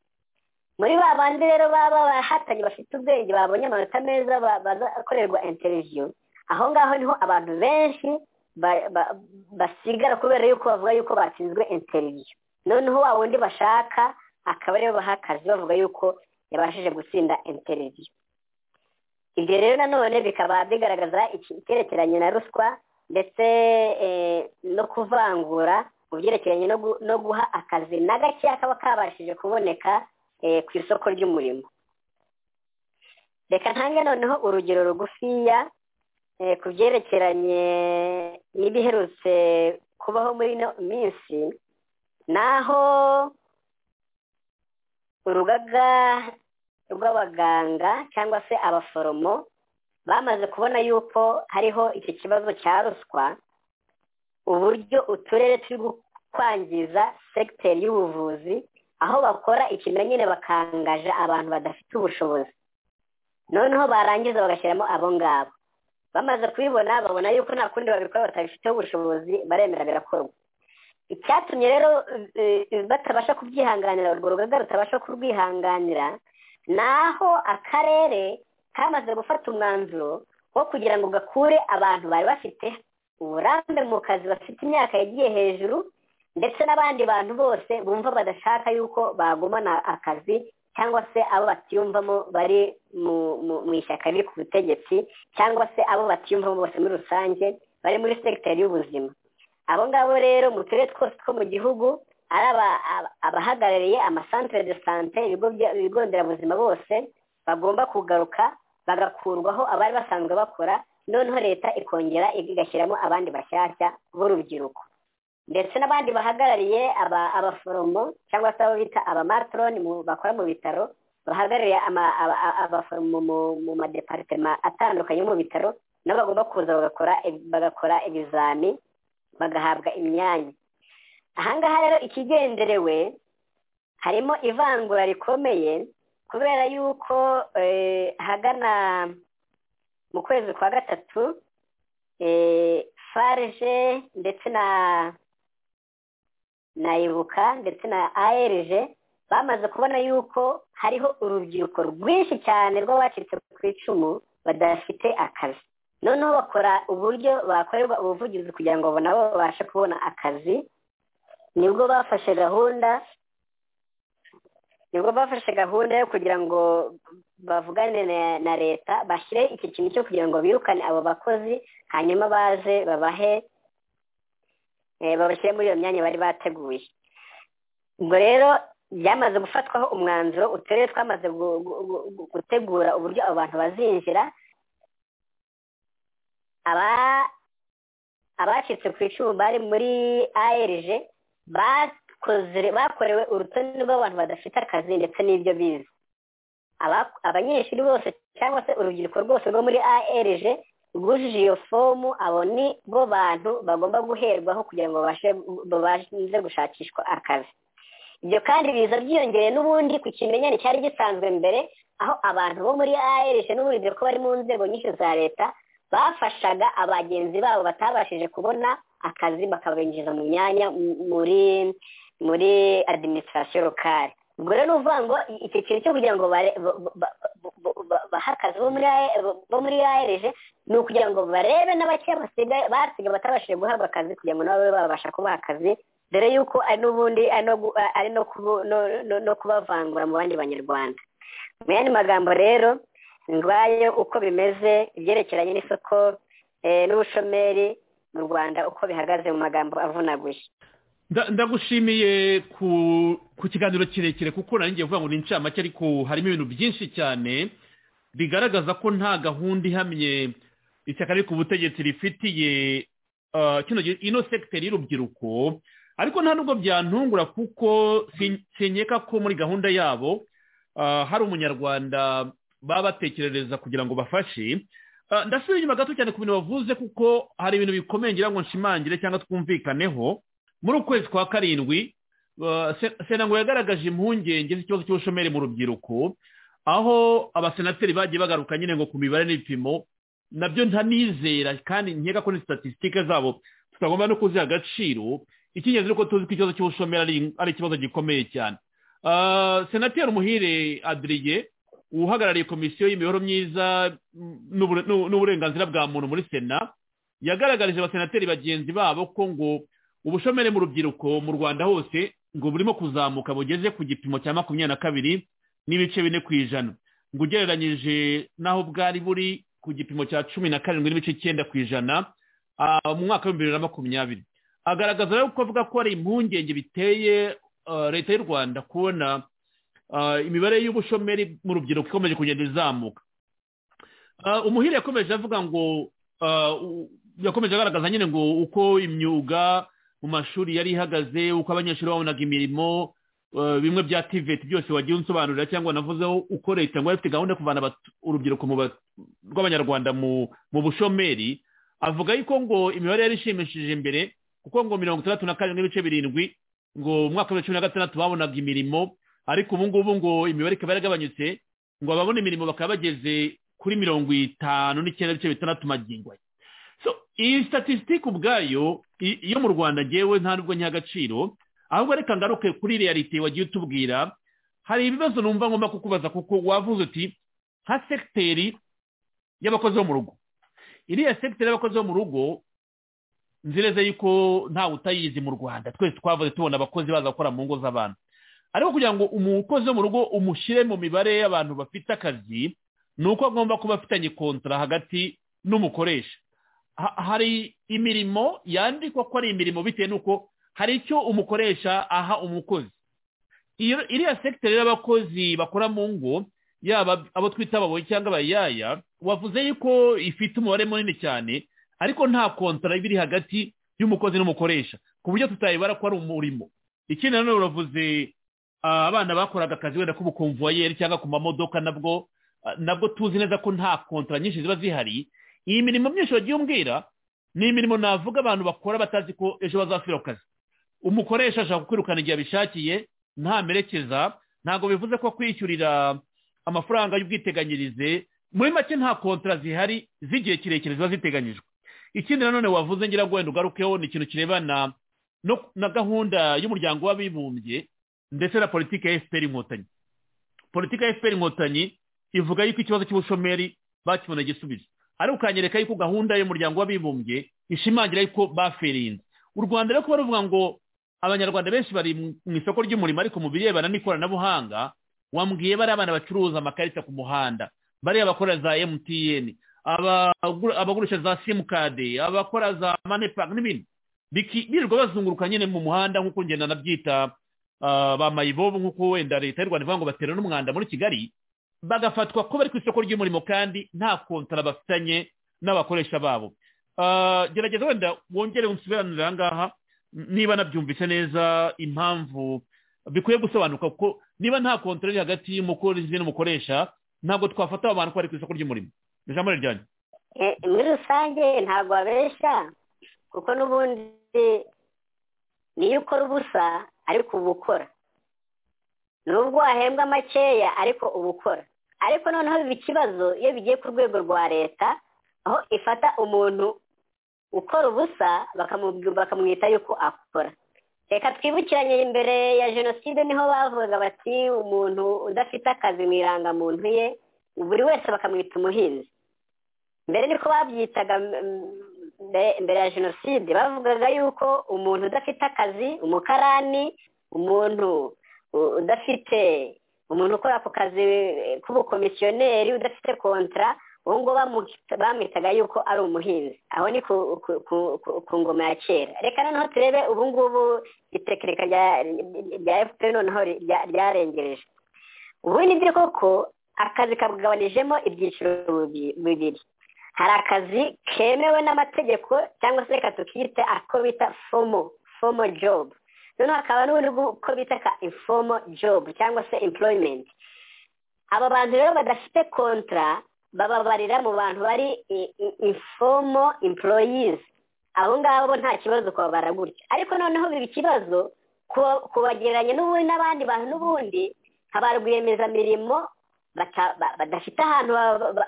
muri ba bandi rero baba bahatanye bafite ubwenge babonye amanota meza ba- bazakorerwa interiviyu aho ngaho niho abantu benshi ba- ba- basigara kubera yuko bavuga yuko batsinzwe interiviyu noneho wa wundi bashaka akaba ariwe baha akazi bavuga yuko yabashije gutsinda interiviyu ibyo rero nanone bikaba bigaragaza iki- icyerekeranye na ruswa ndetse eh, no kuvangura mu byerekeranye no gu- no guha akazi na gakeya kaba kabashije kuboneka eh, ku isoko ry'umurimo reka ntange noneho urugero rugufiya eh, ku byerekeranye n'ibiherutse kubaho muri ino minsi naho urugaga rw'abaganga cyangwa se abaforomo bamaze kubona yuko hariho iki kibazo cya ruswa uburyo uturere turi kwangiza segiteri y'ubuvuzi aho bakora ikimenyane bakangaje abantu badafite ubushobozi noneho barangiza bagashyiramo abo ngabo bamaze kubibona babona yuko nta kundi babikora batabifiteho ubushobozi baremera birakorwa icyatumye rero eh, eh, batabasha kubyihanganira urwo rugaga rutabasha kurwihanganira ni aho akarere kamaze gufata umwanzuro wo kugira ngo gakure abantu bari bafite uburambe mu kazi bafite imyaka yagiye hejuru ndetse n'abandi bantu bose bumva badashaka yuko bagumana akazi cyangwa se abo batiyumvamo bari mu mu- mu ishyaka riri ku butegetsi cyangwa se abo batiyumvamo bose muri rusange bari muri segiteri y'ubuzima abo ngabo rero mu turere twose two mu gihugu ari aba- aba- abahagarariye amasantere de sante ibigo bya- ibigo nderabuzima bose bagomba kugaruka bagakurwaho abari basanzwe bakora noneho leta ikongera igashyiramo abandi bashyashya b'urubyiruko ndetse n'abandi bahagarariye aba- abaforomo cyangwa se abo bita abamatroni mu- bakora mu bitaro bahagarariye ama- aba- aba- abaforomo mu- mu madeparitema atandukanye yo mu bitaro nabo bagomba kuza bagakora bagakora ibizami bagahabwa imyanya ahangaha rero ikigenderewe harimo ivangura rikomeye kubera yuko eh, hagana mu kwezi kwa gatatu eh, farg ndetse na na ibuka ndetse na arg bamaze kubona yuko hariho urubyiruko rwinshi cyane rw'abacitse ku icumu badafite akazi noneho bakora uburyo bakorerwa ubuvugizi kugira ngo nabo babashe kubona akazi nibwo bafashe gahunda nibwo bafashe gahunda yo kugira ngo bavugane na- na leta bashyire iki kintu cyo kugira ngo birukane abo bakozi hanyuma baze babahe eh, babashyire muri iyo myanya bari bateguye ubwo rero byamaze gufatwaho umwanzuro uturere twamaze gu- gu- gu- gutegura uburyo abo bantu bazinjira aba abacitse ku icumu bari muri ARG bakoze bakorewe urutonde rw'abantu badafite akazi ndetse n'ibyo bize Aba- abanyeshuri bose cyangwa se urubyiruko rwose rwo muri ARG rwujuje iyo fomu abo ni bo bantu bagomba guherwaho kugira ngo babashe babanze gushakishwa akazi ibyo kandi biza byiyongereye n'ubundi ku kimenyane cyari gisanzwe mbere aho abantu bo muri ARG n'ubundi ko bari mu nzego nyinshi za leta bafashaga abagenzi babo batabashije kubona akazi bakabinjiza mu myanya mu- muri muri administration locale ubwo rero ni ukuvuga ngo i- icyo kintu cyo kugira ngo bare- ba- ba- ba- ba- bahe akazi bo muri AE bo muri ARG ni ukugira ngo barebe n'abake basigaye basigaye batabashije guhabwa akazi kugira ngo nabo babe babasha kubaha akazi dore yuko ari n'ubundi ari no gu- ari no kubu- no- no- no kubavangura mu bandi banyarwanda mu yandi magambo rero ngwayo uko bimeze ibyerekeranye n'isoko eh, n'ubushomeri mu rwanda uko bihagaze mu magambo avunaguye Nda- ndagushimiye ku ku kiganiro kirekire kuko nari ngiye kuvuga ngo ni incamake ariko harimo ibintu byinshi cyane bigaragaza ko nta gahunda ihamye ishyaka riri ku butegetsi rifitiye ah, kino gi- ino sekiteri y'urubyiruko ariko nta nubwo byantungura kuko sin- sinkeka ko muri gahunda yabo ah, hari umunyarwanda baba batekerereza kugira ngo bafashe Ah, ndasubira inyuma gato cyane ku bintu bavuze kuko hari ibintu bikomeye ngira ngo nshimangire cyangwa twumvikaneho muri ukwezi kwa karindwi uh, Se- sena ngo yagaragaje impungenge z'ikibazo cy'ubushomeri mu rubyiruko aho abasenateri bagiye bagaruka nyine ngo ku mibare n'ibipimo nabyo ntanizera kandi nkeka ko ni statisitike zabo tutagomba no kuziha agaciro icy'ingenzi ni uko tuzi ko ikibazo cy'ubushomeri ari- ari ikibazo gikomeye cyane Uh, senateri umuhire adriye uhagarariye komisiyo y'imibereho myiza mm, n'ubure- n'u- n'uburenganzira bwa muntu muri sena yagaragarije abasenateri bagenzi babo ko ngo ubushomeri mu rubyiruko mu rwanda hose ngo burimo kuzamuka bugeze ku gipimo cya makumyabiri na kabiri n'ibice bine ku ijana ngo ugereranyije n'aho bwari buri ku gipimo cya cumi na karindwi n'ibice icyenda ku ijana ah, mu mwaka w'ibihumbi bibiri na makumyabiri agaragaza rero ko avuga ko hari impungenge biteye ah, leta y'u rwanda kubona ah, imibare y'ubushomeri mu rubyiruko ikomeje kugenda izamuka Ah, umuhire yakomeje avuga ngo ah, u- yakomeje agaragaza nyine ngo uko imyuga mu mashuri yari ihagaze uko abanyeshuri babonaga imirimo eh, bimwe bya tiveti byose wagiye unsobanurira cyangwa wanavuzeho uko leta ngo yari ifite gahunda yo kuvana abatu- urubyiruko mu ba- rw'abanyarwanda mu mu bushomeri avuga yuko ngo imibare yari ishimishije imbere kuko ngo mirongo itandatu na karindwi n'ibice birindwi ngo mu mwaka wa cumi na gatandatu babonaga imirimo ariko ubu ngubu ngo imibare ikaba yaragabanyutse ngo ababona imirimo bakaba bageze kuri mirongo itanu n'icyenda n'ibice bitandatu magingo aya so iyi statisitike ubwayo i- yo mu rwanda ngewe nta nubwo nyiha agaciro ahubwo reka ngaruke kuri realite wagiye utubwira hari ibibazo numva ngomba kukubaza kuko wavuze uti nka sekiteri y'abakozi bo mu rugo iriya sekiteri y'abakozi bo mu rugo nzi neza yuko ntawe utayizi mu rwanda twese twavuze tubona abakozi baza gukora mu ngo z'abantu ariko kugira ngo umukozi wo mu rugo umushyire mu mibare y'abantu bafite akazi ni uko agomba kuba afitanye kontara hagati n'umukoresha ha- hari imirimo yandikwa ko ari imirimo bitewe n'uko hari icyo umukoresha aha umukozi Iyo- iriya sekiteri y'abakozi bakora mu ngo yaba abo twita ababoyi cyangwa abayaya wavuze yuko ifite umubare munini cyane ariko nta kontara iba iri hagati y'umukozi n'umukoresha ku buryo tutayibara ko ari umurimo ikindi nanone uravuze ah, abana bakoraga akazi wenda k'ubukomvuwayeri cyangwa ku mamodoka nabwo ah, nabwo tuzi neza ko nta kontara nyinshi ziba zihari iyi mirimo myinshi wagiye umbwira ni imirimo navuga abantu bakora batazi ko ejo bazasubira ku kazi umukoresha ashaka kwirukana igihe abishakiye ntamerekeza ntabwo bivuze ko kwishyurira amafaranga y'ubwiteganyirize muri make nta kontara zihari z'igihe kirekire ziba ziteganyijwe ikindi nanone wavuze ngira ngo wenda ugarukeho ni ikintu kirebana no- na gahunda y'umuryango w'abibumbye ndetse na politiki ya fpr inkotanyi politiki ya fpr inkotanyi ivuga yuko ikibazo cy'ubushomeri bakibona igisubizo ariko ukanyereka yuko gahunda y'umuryango w'abibumbye ishimangira yuko baferinze u rwanda rero kuba ruvuga ngo abanyarwanda benshi bari mu mu isoko ry'umurimo ariko mu birebana n'ikoranabuhanga wambwiye bari abana bacuruza amakarita ku muhanda bariya bakora za mtn abagura- abagurisha za simukade abakora za manepaka n'ibindi Biki- birirwa bazunguruka nyine mu muhanda nk'uko ngenda nabyita ah, ba mayibobo nk'uko wenda leta y'u rwanda ivuga ngo batera n'umwanda muri kigali bagafatwa ko bari ku isoko ry'umurimo kandi nta kontara bafitanye n'abakoresha babo Ah, gerageza wenda wongere unsobanurire aha ngaha n- niba nabyumvise neza impamvu bikwiye gusobanuka kuko niba nta kontara iri hagati y'umukozi n'umukoresha ntabwo twafata aba bantu ko bari ku isoko ry'umurimo ni ijambo ryanyu Eh, muri rusange ntabwo wabeshya kuko n'ubundi niyo ukora ubusa ariko uba ukora nubwo wahembwa makeya ariko uba ukora ariko noneho biba ikibazo iyo bigiye ku rwego rwa leta aho ifata umuntu ukora ubusa bakamu- bakamwita yuko akora reka twibukiranye imbere ya jenoside niho bavugaga bati umuntu udafite akazi mu irangamuntu ye buri wese bakamwita umuhinzi mbere niko babyitaga mm, mbere mbere ya jenoside bavugaga yuko umuntu udafite akazi umukarani umuntu u- udafite umuntu ukora ku kazi eh, k'ubukomisiyoneri udafite kontra uwo ngo bamwitaga yuko ari umuhinzi aho ni ku ngoma ya kera reka noneho turebe ubu ngubu itekereka rya efuperi noneho ryarengereje ubu ni byo koko akazi kagabanijemo ibyiciro bibiri hari akazi kemewe n'amategeko cyangwa se reka tukiyite ako bita fomo fomo jobu noneho hakaba n'ubundi bw'uko bita ka informo jobu cyangwa se employment aba bantu rero badafite kontara bababarira mu bantu bari informo employees abo ngabo nta kibazo kubabara gutya ariko noneho biba ikibazo kubagereranya n'ubundi n'abandi bantu n'ubundi nka ba rwiyemezamirimo badafite ahantu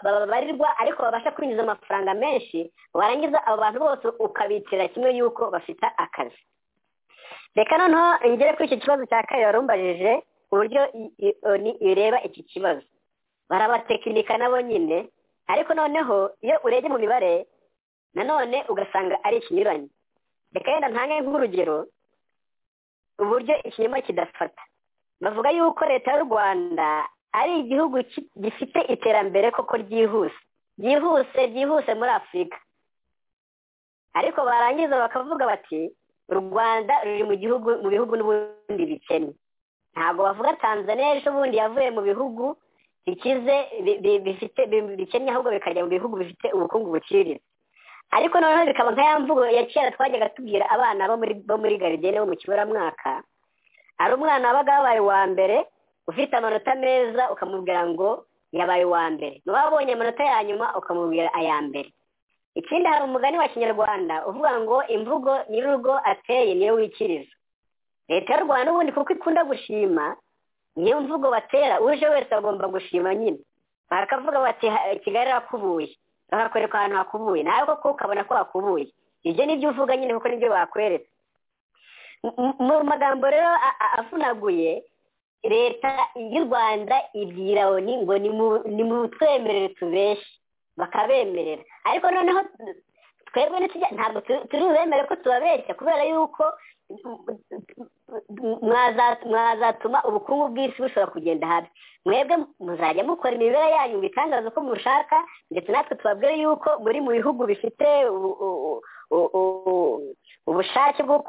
babarirwa ariko babasha kwinjiza amafaranga menshi warangiza abo bantu bose ukabitira kimwe y'uko bafite akazi reka noneho ngere kuri iki kibazo cya kabiri warumbajije uburyo bireba iki kibazo barabatekinika nabo nyine ariko noneho iyo urebye mu mibare nanone ugasanga ari ikinyuranye reka yenda ntange nk'urugero uburyo ikinyoma kidafata bavuga yuko leta y'u rwanda ari igihugu gifite iterambere koko ryihuse ryihuse ryihuse muri afurika ariko barangiza bakavuga bati u rwanda ruri mu gihugu mu bihugu n'ubundi bikennye ntabwo bavuga tanzania ejo ubundi yavuye mu bihugu bikize bifite bikennye ahubwo bikajya mu bihugu bifite ubukungu buciriritse ariko noneho bikaba nka ya mvugo ya kera twajyaga tubwira abana bo muri garidiyene bo mu kiburamwaka hari umwana wabaga wabaye uwa mbere ufite amanota meza ukamubwira ngo yabaye uwa mbere niba wabonye amanota ya nyuma ukamubwira aya mbere ikindi hari umugani wa kinyarwanda uvuga ngo imvugo nyir'urugo ateye niyo wikiriza leta y'u rwanda ubundi kuko ikunda gushima niyo mvugo batera uje wese agomba gushima nyine bakavuga bati kigali hakubuye bakakwereka ahantu hakubuye nawe koko ukabona ko hakubuye ibyo nibyo uvuga nyine kuko nibyo bakweretse mu magambo rero avunaguye leta y'u rwanda ibwira oni ngo ni mu twemerere tubeshye bakabemerera ariko noneho twebwe ntabwo turi bemere ko tubabeshya kubera yuko mwazatuma ubukungu bw'isi bushobora kugenda habi mwebwe muzajya mukora imibereho yanyu mu bitangaza uko mushaka ndetse natwe tubabwire yuko muri mu bihugu bifite ubushake bwo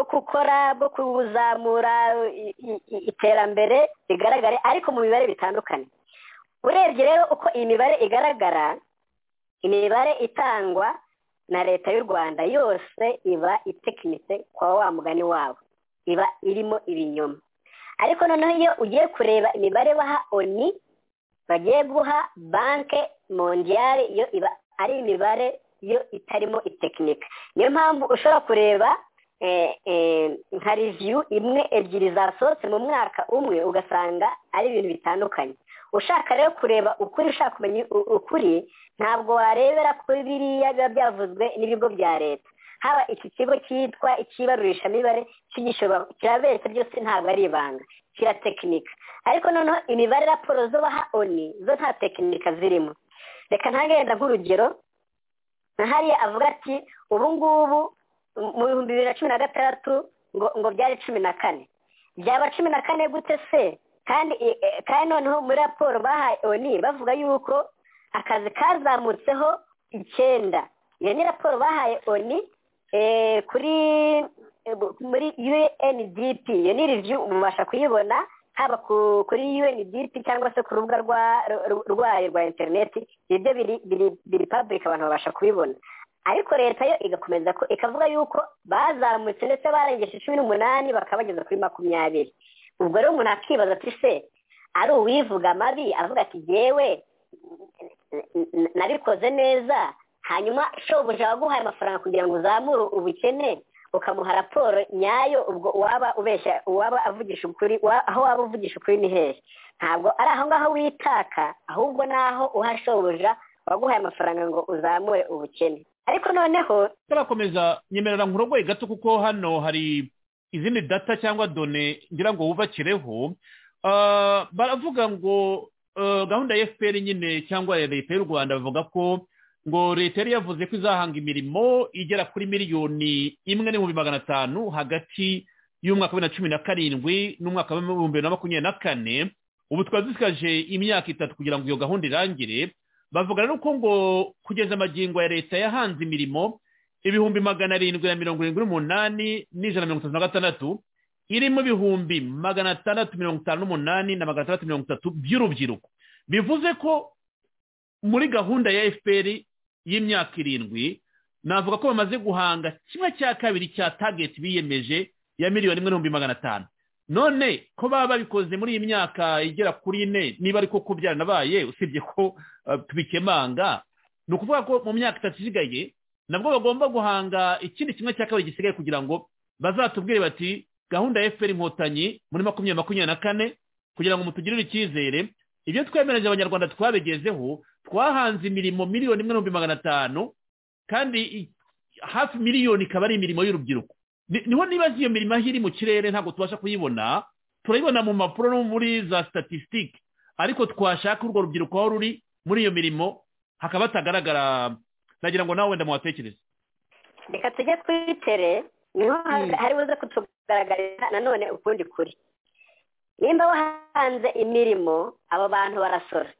gukora bwo kuzamura iterambere rigaragare ariko mu mibare bitandukanye urebye rero uko iyi mibare igaragara imibare itangwa na leta y'u rwanda yose iba itekinitse kwa wa mugani wabo iba irimo ibinyoma ariko noneho iyo ugiye kureba imibare baha oni bagiye guha banke mondiyari yo iba ari imibare yo itarimo itekinika niyo mpamvu ushobora kureba nka reviyu imwe ebyiri zasohotse mu mwaka umwe ugasanga ari ibintu bitandukanye ushaka rero kureba ukuri ushaka kumenya ukuri ntabwo warebera kuri biriya biba byavuzwe n'ibigo bya leta haba iki kigo cyitwa ikibarurishamibare kirabeshya byose ntabwo ari ibanga kiratekinika ariko noneho imibare raporo zo baha oni zo nta tekinika zirimo reka ntagenda nk'urugero nka hariya avuga ati ubu ngubu mu bihumbi bibiri na cumi na gatandatu ngo byari cumi na kane byaba cumi na kane gute se kandi kandi noneho muri raporo bahaye oni bavuga yuko akazi kazamutseho icyenda iyo ni raporo bahaye oni kuri muri UNDP iyo ni review mubasha kuyibona haba kuri UNDP cyangwa se ku rubuga rwayo rwa interineti ibyo biri public abantu babasha kubibona ariko leta yo igakomeza ko ikavuga yuko bazamutse ndetse barengeje cumi n'umunani bakaba bageze kuri makumyabiri ubwo rero umuntu akibaza ati se ari uwivuga amabi avuga ati yewe nabikoze neza hanyuma shobuja waguhaye amafaranga kugira ngo uzamure ubukene ukamuha raporo nyayo ubwo waba ubeshya uwaba avugisha ukuri aho waba uvugisha ukuri ni hehe ntabwo ari aho ngaho witaka ahubwo naho uha shobuja waguhaye amafaranga ngo uzamure ubukene ariko noneho turakomeza nyemerera nkurogoye gato kuko hano hari izindi data cyangwa done ngira ngo wubakireho baravuga ngo gahunda ya fpr nyine cyangwa ya leta y'u rwanda bavuga ko ngo leta yari yavuze ko izahanga imirimo igera kuri miliyoni imwe n'ibihumbi magana atanu hagati y'umwaka wa bibiri na cumi na karindwi n'umwaka wa bibiri na makumyabiri na kane ubu twari dusikaje imyaka itatu kugira ngo iyo gahunda irangire bavuga rero ko ngo kugeza amagingo ya leta yahanze imirimo ibihumbi magana arindwi na mirongo irindwi n'umunani n'ijana na mirongo itatu na gatandatu irimo ibihumbi magana atandatu mirongo itanu n'umunani na magana atandatu mirongo itatu by'urubyiruko bivuze ko muri gahunda ya fpr y'imyaka irindwi navuga ko bamaze guhanga kimwe cya kabiri cya tageti biyemeje ya miliyoni imwe n'ibihumbi magana atanu none ko baba babikoze muri iyi myaka igera kuri ine niba ariko ko byaranabaye usibye ko tubikemanga ni ukuvuga ko mu myaka itatu isigaye nabwo bagomba guhanga ikindi kimwe cya kabiri gisigaye kugira ngo bazatubwire bati gahunda ya fpr inkotanyi muri makumyabiri makumyabiri na kane kugira ngo mutugirire icyizere ibyo twemereje abanyarwanda twabigezeho twahanze imirimo miliyoni imwe n'ibihumbi magana atanu kandi hafi miliyoni ikaba ari imirimo y'urubyiruko niho niba iyo mirimo aho iri mu kirere ntabwo tubasha kuyibona turayibona mu mpapuro no muri za statisitike ariko twashaka urwo rubyiruko aho ruri muri iyo mirimo hakaba hatagaragara nagira ngo nawe wenda muhatekereze reka tujye twitere niho hari buze kutugaragarira nanone ukundi kuri nimba wahanze imirimo abo bantu barasora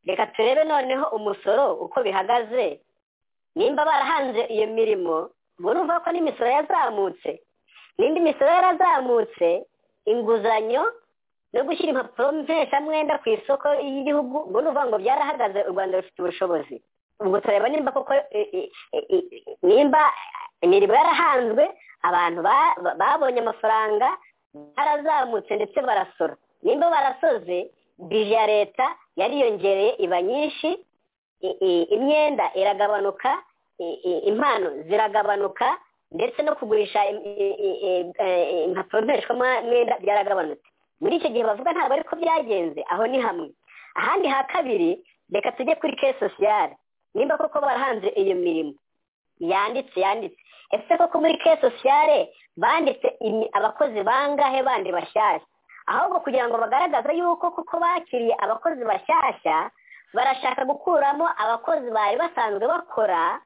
reka turebe noneho umusoro uko bihagaze nimba barahanze iyo mirimo burumva ko n'imisoro yazamutse n'indi misoro yarazamutse inguzanyo no gushyira impapuro mpeshamwenda ku isoko y'igihugu ngo ni ngo byarahagaze u rwanda rufite ubushobozi ubwo tureba nimba koko nimba imirimo yarahanzwe abantu babonye amafaranga barazamutse ndetse barasora nimba barasoze bije ya leta yariyongereye iba nyinshi imyenda iragabanuka impano ziragabanuka ndetse no kugurisha impapuro mpeshwamwenda byaragabanutse muri icyo gihe bavuga ntabwo ariko byagenze aho ni hamwe ahandi ha kabiri reka tujye kuri ke sosiyale nimba koko barahanze iyo mirimo yanditse yanditse ese koko muri ke sosiyale banditse abakozi bangahe bandi bashyashya ahubwo kugira ngo bagaragaze yuko kuko bakiriye abakozi bashyashya barashaka gukuramo abakozi bari basanzwe bakora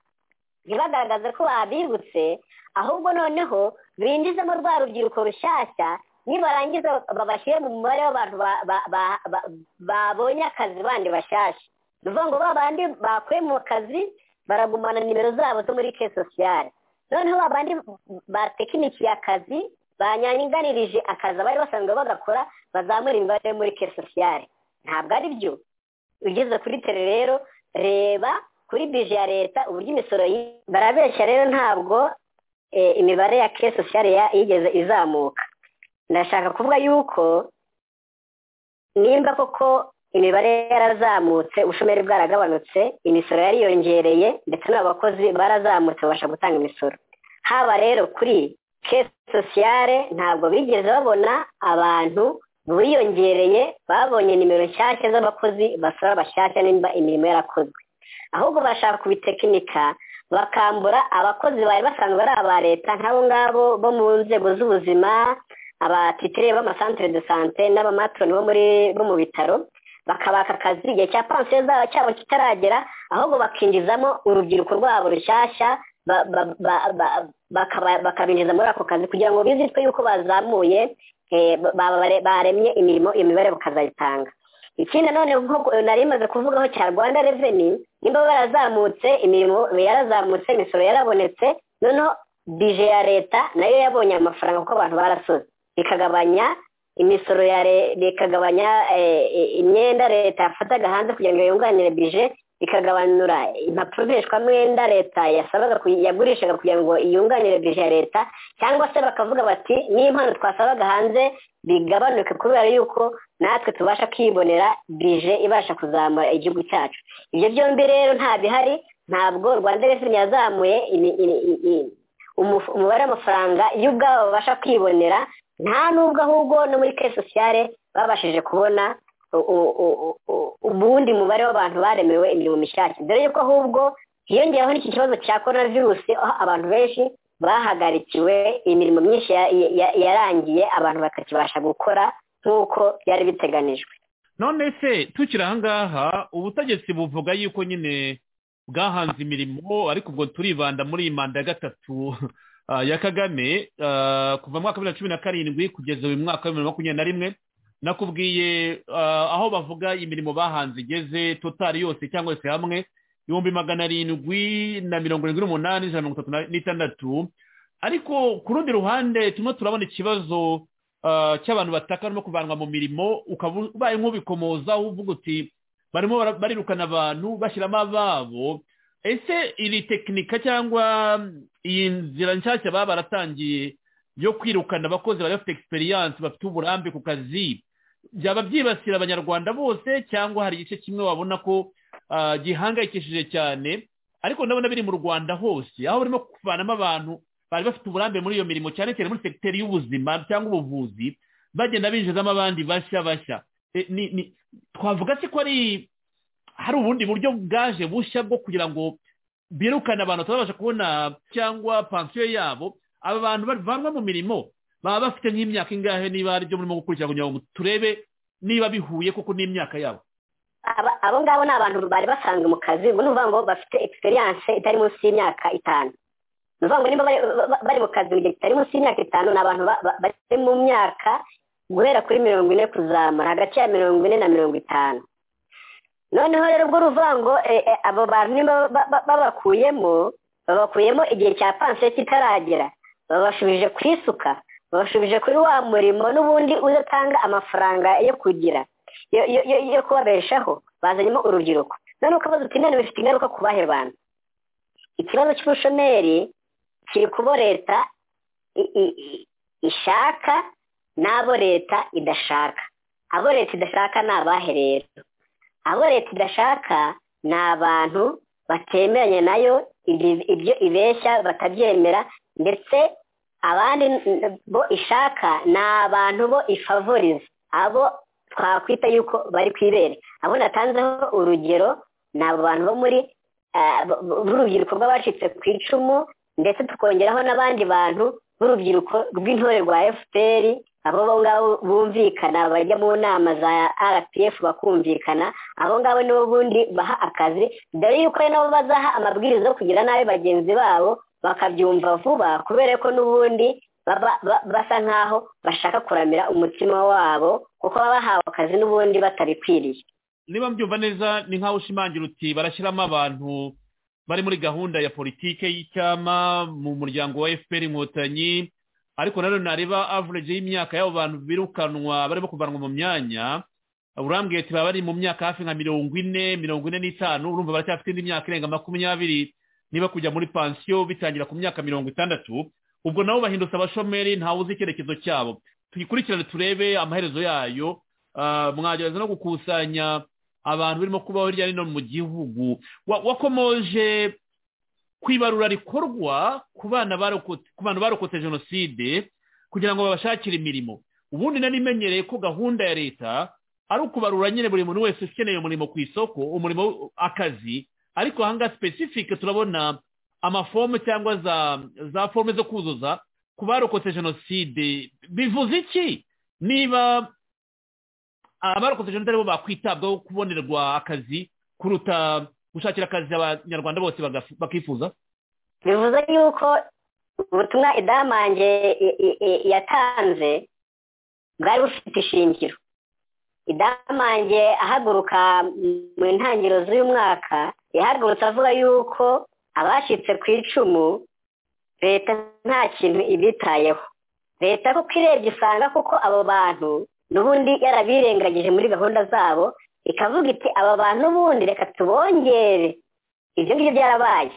ntibagaragaze ko babibutse ahubwo noneho binjizemo rwa rubyiruko rushyashya nibarangiza babashyire mu mubare w'abantu babonye akazi bandi bashyashya ni ukuvuga ngo babandi bakuye mu kazi baragumana nimero zabo zo muri ke sosiyale noneho babandi batekinikiye akazi banyanganirije akazi abari basanzwe bagakora bazamura imibare yo muri ke sosiyale ntabwo ari byo ugeze kuri tere rero reba kuri bije ya leta uburyo imisoro barabeshya rero ntabwo imibare ya ke sosiyale yigeze izamuka ndashaka kuvuga yuko nimba koko imibare yarazamutse ubushomeri bwaragabanutse imisoro yariyongereye ndetse n'abakozi barazamutse babasha gutanga imisoro haba rero kuri ke sosiyale ntabwo bigeze babona abantu biyongereye babonye nimero nshyashya z'abakozi basaba abashyashya nimba imirimo yarakozwe ahubwo bashaka kubitekinika bakambura abakozi bari basanzwe ari aba leta nk'abo ngabo bo mu nzego z'ubuzima abatitiriye b'amasantere de sante n'abamatroni bo mu bitaro bakabaka akazi igihe cya pansiyo cyabo kitaragera ahubwo bakinjizamo urubyiruko rwabo rushyashya bakabinjiza muri ako kazi kugira ngo bizitwe yuko bazamuye baremye imirimo iyo mibare bakazayitanga ikindi nanone nk'uko nari imaze kuvugaho cya rwanda reveni nimba barazamutse imirimo yarazamutse imisoro yarabonetse noneho bije ya leta nayo yabonye amafaranga kuko abantu barasoze ikagabanya imisoro ya leta ikagabanya imyenda leta yafataga hanze kugira ngo yunganire bije ikagabanura impapuro mpeshwamwenda leta yasabaga yagurishaga kugira ngo yunganire bije ya leta cyangwa se bakavuga bati n'impano twasabaga hanze bigabanuke kubera yuko natwe tubasha kwibonera bije ibasha kuzamura igihugu cyacu ibyo byombi rero nta bihari ntabwo rwanda reveni yazamuye umubare w'amafaranga y'ubwabo babasha kwibonera nta n'ubwo ahubwo no muri ke sosiyale babashije kubona ubundi mubare w'abantu baremewe imirimo mishyashya dore yuko ahubwo hiyongeraho n'iki kibazo cya korona virusi aho abantu benshi bahagarikiwe imirimo myinshi yarangiye abantu batakibasha gukora nk'uko byari biteganijwe none se tukiri ahangaha ubutegetsi buvuga yuko nyine bwahanze imirimo ariko ubwo turibanda muri iyi manda ya gatatu ya kagame kuva mu mwaka wa bibiri na cumi na karindwi kugeza uyu mwaka wa bibiri na makumyabiri na rimwe nakubwiye ah, aho bavuga imirimo bahanze igeze totari yose cyangwa se hamwe ibihumbi magana arindwi na mirongo irindwi n'umunani ijana na mirongo itatu na- n'itandatu ariko ku rundi ruhande turimo turabona ikibazo ah, cy'abantu bataka barimo kuvanwa mu mirimo ukaba ubaye nk'ubikomoza uvuga uti barimo bara- barirukana abantu bashyiramo ababo ese iri tekinika cyangwa iyi nzira nshyashya baba baratangiye yo kwirukana abakozi bari bafite egisperiyanse bafite uburambe ku kazi byaba byibasira abanyarwanda bose cyangwa hari igice kimwe wabona ko ah, gihangayikishije cyane ariko ndabona biri mu rwanda hose aho barimo kuvanamo abantu bari bafite uburambe muri iyo mirimo cyane cyane muri segiteri y'ubuzima cyangwa ubuvuzi bagenda binjizamo abandi bashya bashya E, ni- ni- twavuga se ko ari hari ubundi buryo bwaje bushya bwo kugira ngo birukana abantu batabasha kubona cyangwa pansiyo yabo aba bantu bavanwa mu mirimo baba bafite nk'imyaka ingahe niba aribyo murimo gukurikirana kugira ngo turebe niba bihuye koko n'imyaka yabo Aba- abo ngabo ni abantu bari basanzwe mu kazi ngo ni ukuvuga ngo bafite egisperiyanse itari munsi y'imyaka itanu ni ukuvuga ngo niba bari- ba- bari mu kazi mu gihe kitari munsi y'imyaka itanu ni abantu ba- ba- bari mu myaka guhera kuri mirongo ine kuzamura hagati ya mirongo ine na mirongo itanu noneho rero ubwo ruvuga ngo eh, eh, abo bantu niba ba- ba- babakuyemo babakuyemo igihe cya pansiyo kitaragera babashubije ku isuka babashubije kuri wa murimo n'ubundi udatanga amafaranga yo kugira yo- yo- yo- yo kubabeshaho bazanyemo urubyiruko none ukabaza uti none bifite ingaruka ku bahe bantu ikibazo cy'ubushomeri kiri kubo leta i- i- i- ishaka n'abo leta idashaka abo leta idashaka ni abahe rero abo leta idashaka ni abantu batemeranya nayo ibyo ibyo ibeshya batabyemera ndetse abandi n- bo ishaka ni abantu bo ifavoriza abo twakwita yuko bari ku ibere abo natanzeho urugero ni abo bantu bo muri ah, b- b- b'urubyiruko rw'abacitse ku icumu ndetse tukongeraho n'abandi bantu b'urubyiruko rw'intore rwa fpr abo bo ngabo bumvikana bajya mu nama za rpf bakumvikana abo ngabo nibo bundi baha akazi dore yuko ari nabo bazaha amabwiriza yo kugira nabi bagenzi babo bakabyumva vuba kubera ko n'ubundi baba ba- basa nk'aho bashaka kuramira umutima wabo kuko baba bahawe akazi n'ubundi batabikwiriye niba mbyumva neza ni nk'aho ushimangira uti barashyiramo abantu bari muri gahunda ya politike y'icyama mu muryango wa fpr inkotanyi ariko nanone nareba average y'imyaka y'abo bantu birukanwa barimo kuvanwa mu myanya burambwiye ati baba bari mu myaka hafi nka mirongo ine mirongo ine n'itanu urumva baracyafite indi myaka irenga makumyabiri niba kujya muri pansiyo bitangira ku myaka mirongo itandatu ubwo nabo bahindutse abashomeri ntawe uzi icyerekezo cyabo tuyikurikirane turebe amaherezo yayo Ah, mwagerageza no gukusanya abantu birimo kubaho hirya no hino mu gihugu Wa- wakomoje ku ibarura rikorwa ku bana barokotse ku bantu barokotse jenoside kugira ngo babashakire imirimo ubundi nari imenyereye ko gahunda ya leta ari ukubarura nyine buri muntu wese ukeneye umurimo ku isoko umurimo akazi ariko ahangaha sipesifike turabona amafome cyangwa za za fome zo kuzuza ku barokotse jenoside bivuze iki niba abarokotse jenoside aribo bakwitabwaho kubonerwa akazi kuruta gushakira akazi abanyarwanda bose bagaf- bakifuza bivuze yuko ubutumwa idamange i- i- i- yatanze bwari bufite ishingiro idamange ahaguruka mu ntangiriro z'uyu mwaka yahagurutse avuga yuko abashyitse ku icumu leta nta kintu ibitayeho leta kuko irebye usanga kuko abo bantu n'ubundi yarabirengagije muri gahunda zabo ikavuga iti aba bantu n'ubundi reka tubongere ibyo ngibyo byarabaye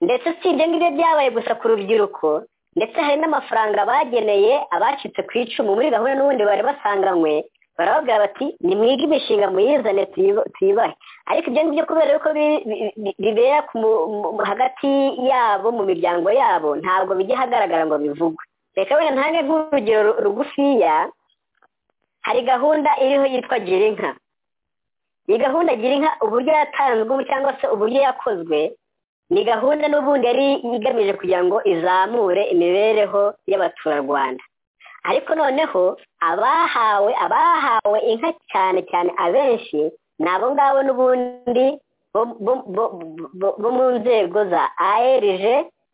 ndetse si ibyo ngibyo byabaye gusa ku rubyiruko ndetse hari n'amafaranga bageneye abacitse ku icumu muri gahunda n'ubundi bari basanganywe barababwira bati nimwige imishinga muyizane tuyibo- tuyibahe ariko ibyo ngibyo kubera yuko bi- bi- bi- bibera ku mu- mu- hagati yabo mu miryango yabo ntabwo bijya hagaragara ngo bivugwe reka wenda ntange nk'urugero ru- rugufiya hari gahunda iriho yitwa girinka iyi gahunda girinka uburyo yatanzwe cyangwa se uburyo yakozwe ni gahunda n'ubundi yari igamije kugira ngo izamure imibereho y'abaturarwanda ariko noneho abahawe abahawe inka cyane cyane abenshi ni abo ngabo n'ubundi bo bo- bo- bo- bo mu nzego za arg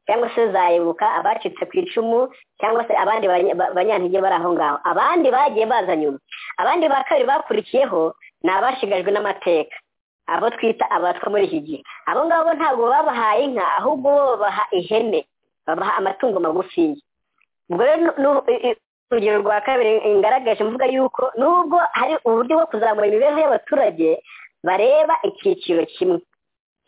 cyangwa se zayibuka abacitse ku icumu cyangwa se abandi banya- ba- banyantege bari aho ngaho abandi bagiye baza nyuma abandi ba kabiri bakurikiyeho ni abashigajwe n'amateka abo twita abatwa muri iki gihe abo ngabo bo ntabwo babahaye inka ahubwo bo babaha ihene babaha amatungo magufiya ubwo rero nu- nu- i- i- urugero rwa kabiri ngaragaje mvuga yuko nubwo hari uburyo bwo kuzamura imibereho y'abaturage bareba icyiciro kimwe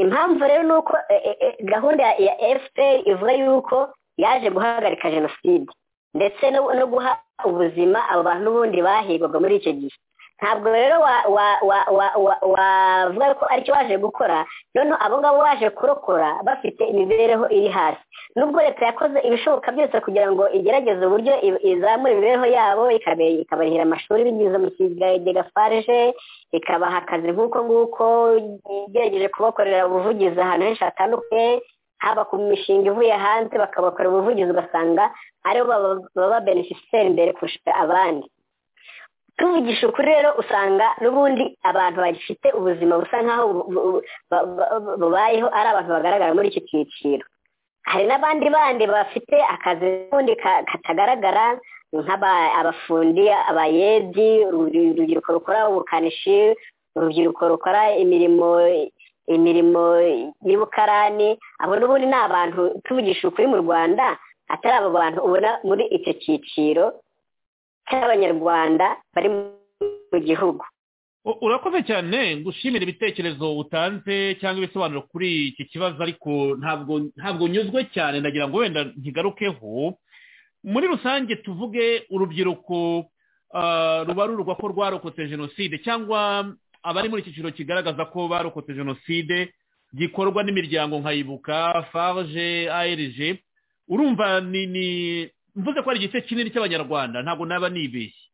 impamvu rero ni uko eh, eh, eh, gahunda ya- ya fpr ivuga yuko yaje guhagarika jenoside ndetse no no guha ubuzima abo bantu n'ubundi bahigwaga muri icyo gihe ntabwo rero wa- wa- wa- wa- wa- wavuga ko aricyo baje gukora noneho abo ngabo baje kurokora bafite imibereho iri hasi nubwo leta yakoze ibishoboka byose kugira ngo igerageze uburyo i- izamura imibereho yabo ikabe- ikabarihira amashuri binyuze mu kigega farije ikabaha akazi nk'uko nguko igerageje kubakorera ubuvugizi ahantu henshi hatandukanye haba ku mishinga ivuye hanze bakabakora ubuvugizi ugasanga aribo baba- baba beneficiyeri mbere kurusha abandi tuvugisha ukuri rero usanga n'ubundi abantu bagifite ubuzima busa nk'aho bu- bu- bu- bu- bubayeho ari abantu bagaragara muri iki cyiciro hari n'abandi bandi bafite akazi n'ubundi ka- katagaragara nk'aba- abafundi abayedi uru- urubyiruko rukora ubukanishi urubyiruko rukora imirimo imirimo y'ubukarani abo n'ubundi ni abantu tuvugisha ukuri mu rwanda atari abo bantu ubona muri icyo cyiciro cy'abanyarwanda bari mu gihugu U- urakoze cyane gushimira ibitekerezo utanze cyangwa ibisobanuro kuri iki kibazo ariko ntabwo ntabwo nyuzwe cyane ndagira ngo wenda ntigarukeho muri rusange tuvuge urubyiruko ah, rubarurwa ko rwarokotse jenoside cyangwa abari muri iki cyiciro kigaragaza ko barokotse jenoside gikorwa n'imiryango nkayibuka farge arg urumva ni ni mvuze ko ari igice kinini cy'abanyarwanda ntabwo naba nibeshye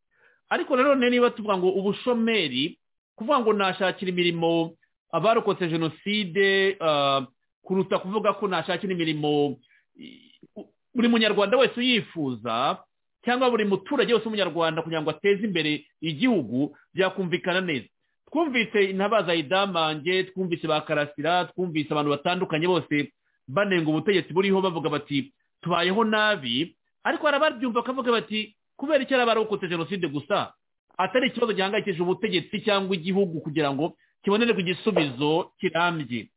ariko rero none niba tuvuga ngo ubushomeri kuvuga ngo nashakira imirimo abarokotse jenoside ah, kuruta kuvuga ko nashakira imirimo i- u- buri munyarwanda wese uyifuza cyangwa buri muturage wese w'umunyarwanda kugira ngo ateze imbere igihugu byakumvikana neza twumvise intabaza idamange twumvise ba karasira twumvise abantu batandukanye bose banenga ubutegetsi buriho bavuga bati tubayeho nabi ariko hari ababyumva bakavuga bati kubera icyo yari barokotse jenoside gusa atari ikibazo gihangayikishije ubutegetsi cyangwa igihugu kugira ngo kibonerwe igisubizo kirambye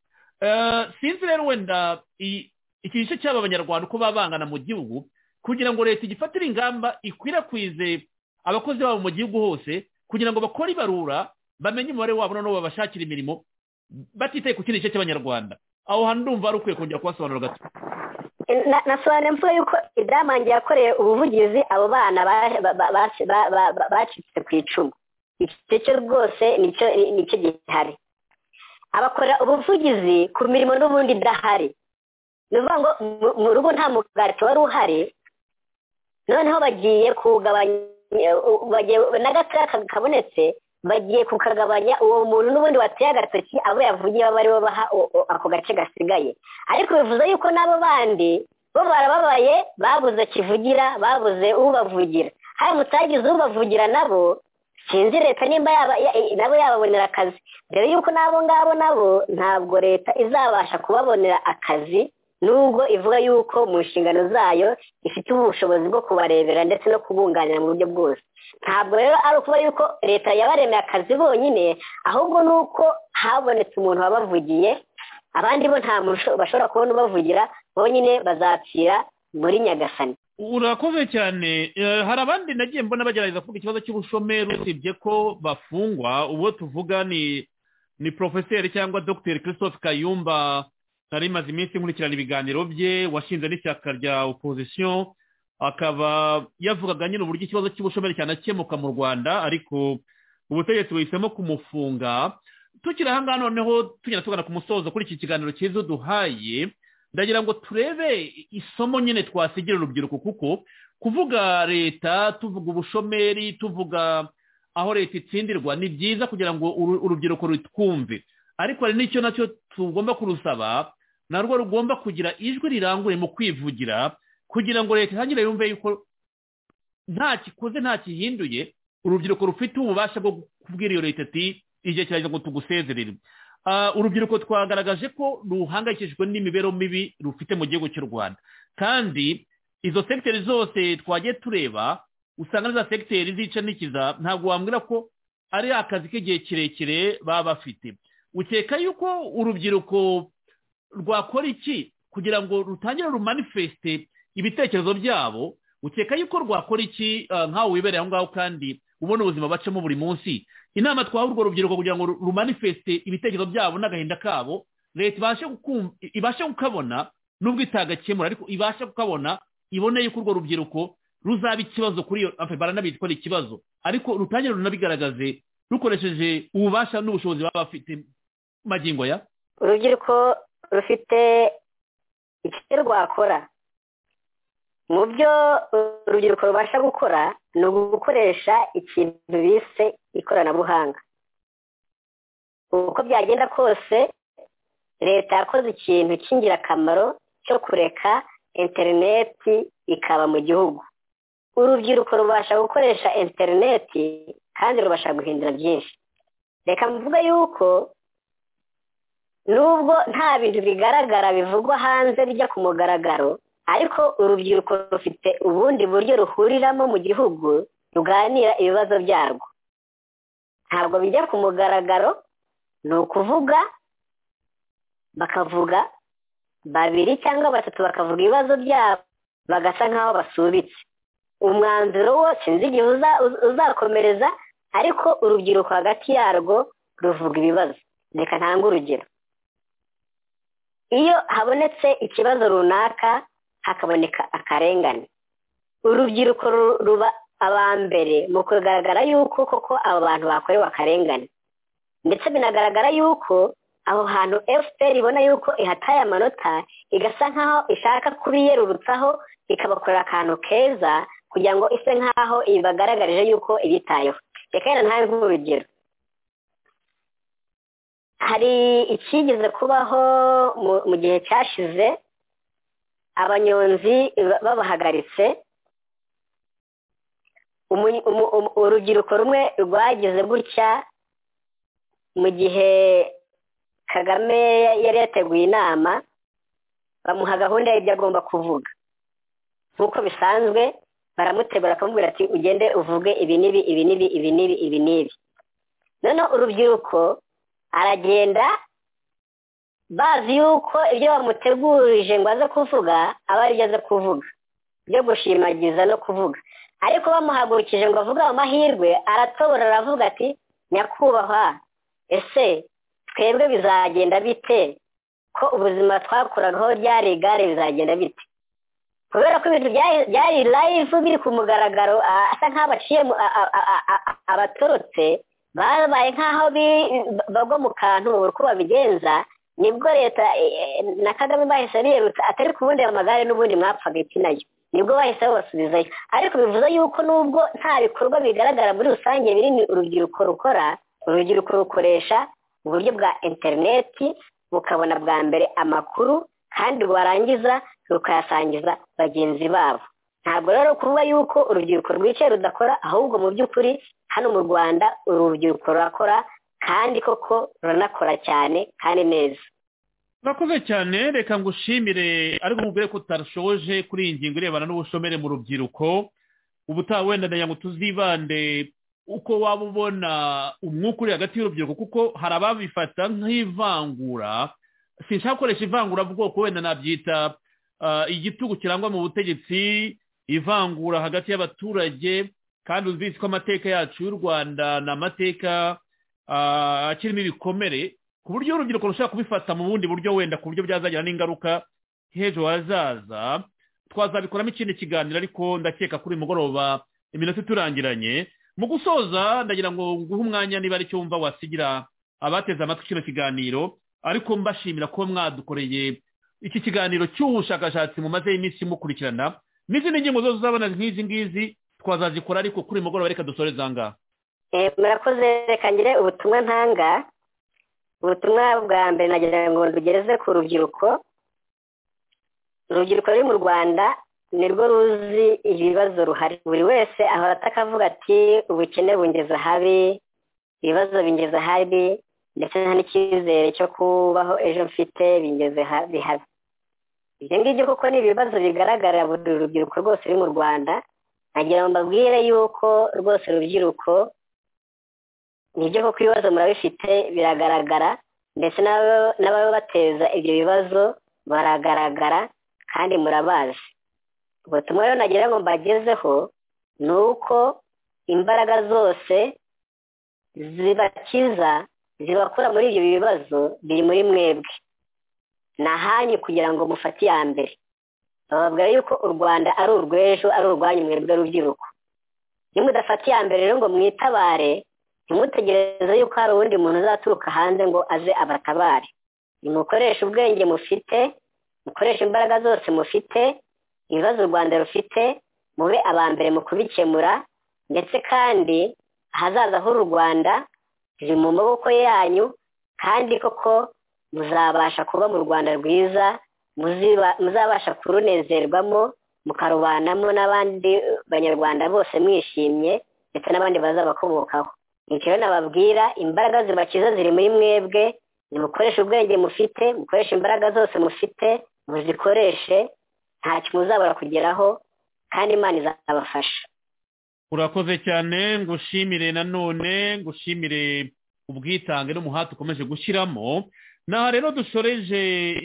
Eh, sinzi rero wenda i- iki gice cy'aba banyarwanda uko baba bangana mu gihugu kugira ngo leta igifatire ingamba ikwirakwize abakozi babo mu gihugu hose kugira ngo bakore ibarura bamenye umubare wabo noneho babashakira imirimo batitaye ku kindi gice cy'abanyarwanda aho hantu ndumva hari ukwiye kongera kubasobanurira gato Na- nasobanura mvuga yuko idamange yakoreye ubuvugizi abo bana ba- ba- ba- ba- ba- ba- ba- bacitse ku icumu iki cyo rwose nicyo nicyo gihari abakorera ubuvugizi ku mirimo n'ubundi idahari ni ukuvuga ngo mu- mu rugo nta mugati wari uhari noneho bagiye kugabanya u- bagiye- n'agatara ka- kabonetse bagiye kukagabanya uwo muntu n'ubundi wateye agatoki abo yavugiye baba aribo baha u- u- ako gace gasigaye ariko bivuze yuko n'abo bandi bo barababaye babuze kivugira babuze ubavugira hari mutagize ubavugira nabo sinzi leta nimba yaba ya- i- nabo yababonera akazi mbere yuko n'abo ngabo nabo ntabwo leta izabasha kubabonera akazi nubwo ivuga yuko mu nshingano zayo ifite ubushobozi bwo kubarebera ndetse no kubunganira mu buryo bwose ntabwo rero ari ukuba yuko leta yabaremeye akazi bonyine ahubwo ni uko habonetse umuntu wabavugiye abandi bo nta muntu usho- bashobora kubona ubavugira bonyine bazapfira muri nyagasani urakoze cyane Eh, hari abandi nagiye mbona bagerageza kuvuga ikibazo cy'ubushomeri usibye ko bafungwa uwo tuvuga ni ni porofeseri cyangwa dogiteri christophe kayumba nari maze iminsi nkurikirana ibiganiro bye washinze n'ishyaka rya opozisiyo akaba yavugaga nyine uburyo ikibazo cy'ubushomeri cyanakemuka mu rwanda ariko ubutegetsi buhisemo kumufunga tukiri ahangaha noneho tugenda tugana ku musozo kuri iki kiganiro cyiza uduhaye ndagira ngo turebe isomo nyine twasigira urubyiruko kuko kuvuga leta tuvuga ubushomeri tuvuga aho leta itsindirwa ni byiza kugira ngo uru- urubyiruko rutwumve ariko hari n'icyo nacyo tugomba kurusaba narwo rugomba kugira ijwi riranguye mu kwivugira kugira ngo leta itangire yumve yuko nta kikoze nta kihinduye urubyiruko rufite ububasha bwo kubwira iyo leta iti igihe kirageze ngo tugusezerere Ah, urubyiruko twagaragaje ko ruhangayikishijwe n'imibereho mibi rufite mu gihugu cy'u rwanda kandi izo segiteri zose twagiye tureba usanga n'izo segiteri zica n'ikiza ntabwo wambwira ko ari akazi k'igihe kirekire baba bafite ukeka yuko urubyiruko rwakora iki kugira ngo rutangire rumanifesite ibitekerezo byabo ukeka yuko rwakora iki ah, nkawe wibereye aho ngaho kandi ubona ubuzima bacamo buri munsi inama twaha urwo rubyiruko kugira ngo rumanifeste ibitekerezo byabo n'agahinda kabo leta ibashe kukumva- ibashe kukabona n'ubwo itagakemura ariko ibashe kukabona ibone yuko urwo rubyiruko ruzaba ikibazo kuri iyo afe baranabizi ko ari ikibazo ariko rutangire runabigaragaze rukoresheje ububasha n'ubushobozi baba bafite magingo ya urubyiruko rufite icyo rwakora mu byo urubyiruko rubasha gukora ni ugukoresha ikintu bise ikoranabuhanga uko byagenda kose leta yakoze ikintu cy'ingirakamaro cyo kureka interineti ikaba mu gihugu urubyiruko rubasha gukoresha interineti kandi rubasha guhindura byinshi reka mvuge yuko nubwo nta bintu bigaragara bivugwa hanze bijya ku mugaragaro ariko urubyiruko rufite ubundi buryo ruhuriramo mu gihugu ruganira ibibazo byarwo ntabwo bijya ku mugaragaro ni ukuvuga bakavuga babiri cyangwa batatu bakavuga ibibazo byabo bagasa nk'aho basubitse umwanzuro wo sinzi igihe uza- uz- uzakomereza ariko urubyiruko hagati yarwo ruvuga ibibazo reka ntange urugero iyo habonetse ikibazo runaka hakaboneka akarengane urubyiruko ru- ruba aba mbere mu kugaragara yuko koko abo bantu bakorewe akarengane ndetse binagaragara yuko aho hantu fpr ibona yuko ihataye amanota igasa nk'aho ishaka kubiyerurutsaho ikabakorera akantu keza kugira ngo ise nk'aho ibagaragarije yuko ibitayeho reka rero ntawe nk'urugero hari icyigeze kubaho mu- mu gihe cyashize abanyonzi ba- babahagaritse Umu- umu- umu- urubyiruko rumwe rwagize gutya mu gihe kagame yari yateguye inama bamuha gahunda y'ibyo agomba kuvuga nk'uko bisanzwe baramutegura bakamubwira ati ugende uvuge ibi n'ibi ibi n'ibi ibi n'ibi ibi n'ibi noneho urubyiruko aragenda bazi yuko ibyo bamutegurije ngo aze kuvuga aba aribyo aze kuvuga byo gushimagiza no kuvuga ariko bamuhagurukije ngo avuge ayo mahirwe aratobora aravuga ati nyakubahwa ese twebwe bizagenda bite ko ubuzima twakuragaho ryari igare bizagenda bite kubera ko ibintu byari- byari live biri ku mugaragaro a- asa nk'abaciye mu- a- a- a- a- a- abatorotse babaye nk'aho bi- bagwa mu kantu uko babigenza nibwo leta eh, na kagame bahise biyerutsa atari kubundi ayo magare n'ubundi mwapfaga iki nayo nibwo bahise babasubizayo ariko bivuze yuko nubwo nta bikorwa bigaragara muri rusange binini urubyiruko rukora urubyiruko rukoresha uburyo bwa interineti bukabona bwa mbere amakuru kandi rwarangiza rukayasangiza bagenzi babo ntabwo rero kuvuga yuko urubyiruko rwicaye rudakora ahubwo mu by'ukuri hano mu rwanda urubyiruko rurakora kandi koko ruranakora cyane kandi neza urakoze cyane reka ngushimire ariko mubwire ko utashoje kuri iyi ngingo irebana n'ubushomere mu rubyiruko ubutaha wenda ndagira ngo tuzibande uko waba ubona umwuka uri hagati y'urubyiruko kuko hari ababifata nk'ivangura sinshaka gukoresha ivangurabwoko wenda nabyita ah, igitugu kirangwa mu butegetsi ivangura hagati y'abaturage kandi uzizi ko amateka yacu y'u rwanda ni amateka ah, akirimo ibikomere ku buryo urubyiruko rushobora kubifata mu bundi buryo wenda ku buryo byazagira n'ingaruka h'ejo hazaza twazabikoramo ikindi kiganiro ariko ndakeka kuri uyu mugoroba iminota iturangiranye mu gusoza ndagira ngo nguhe umwanya niba ari cyo wumva wasigira abateze amatwi kino kiganiro ariko mbashimira kuba mwadukoreye iki kiganiro cy'ubushakashatsi mumazeho iminsi mukurikirana n'izindi ngingo zose uzabona nk'izi ngizi twazazikora ariko kuri uyu mugoroba reka dusoreze angaha Eh, murakoze reka ngire ubutumwa ntanga ubutumwa bwa mbere nagira ngo rugereze ku rubyiruko urubyiruko ruri mu rwanda nirwo ruzi ibibazo ruhari buri wese ahora ataka avuga ati ubukene bungeza habi ibibazo bingeza habi ndetse nta n'icyizere cyo kubaho ejo mfite bingeze ha- bihaze ibyo ngibyo kuko ni ibibazo bigaragarira buri rubyiruko rwose ruri mu rwanda nagira ngo mbabwire yuko rwose urubyiruko nibyo koko ibibazo murabifite biragaragara ndetse n'aba- n'ababateza ibyo bibazo baragaragara kandi murabazi ubutumwa rero nagira ngo mbagezeho ni uko imbaraga zose zibakiza zibakura muri ibyo bibazo biri muri mwebwe ni ahanyu kugira ngo mufate iya mbere bababwira yuko u rwanda ari urw'ejo ari urwanyu mwebwe rubyiruko iyo mudafata iya mbere rero ngo mwitabare ntimutegereze yuko hari uwundi muntu uzaturuka hanze ngo aze abatabare nimukoreshe ubwenge mufite mukoreshe imbaraga zose mufite ibibazo u rwanda rufite mube aba mbere mu kubikemura ndetse kandi ahazaza h'u rwanda riri mu maboko yanyu kandi koko muzabasha kuba mu rwanda rwiza muziba- muzabasha kurunezerwamo mukarubanamo n'abandi banyarwanda bose mwishimye ndetse n'abandi bazabakomokaho nicyo rero nababwira imbaraga zibakiza ziri muri mwebwe nimukoreshe ubwenge mufite mukoreshe imbaraga zose mufite muzikoreshe ntacyo muzabura kugeraho kandi imana izabafasha urakoze cyane ngushimire nanone ngushimire ubwitange n'umuhate ukomeje gushyiramo aha rero dushoreje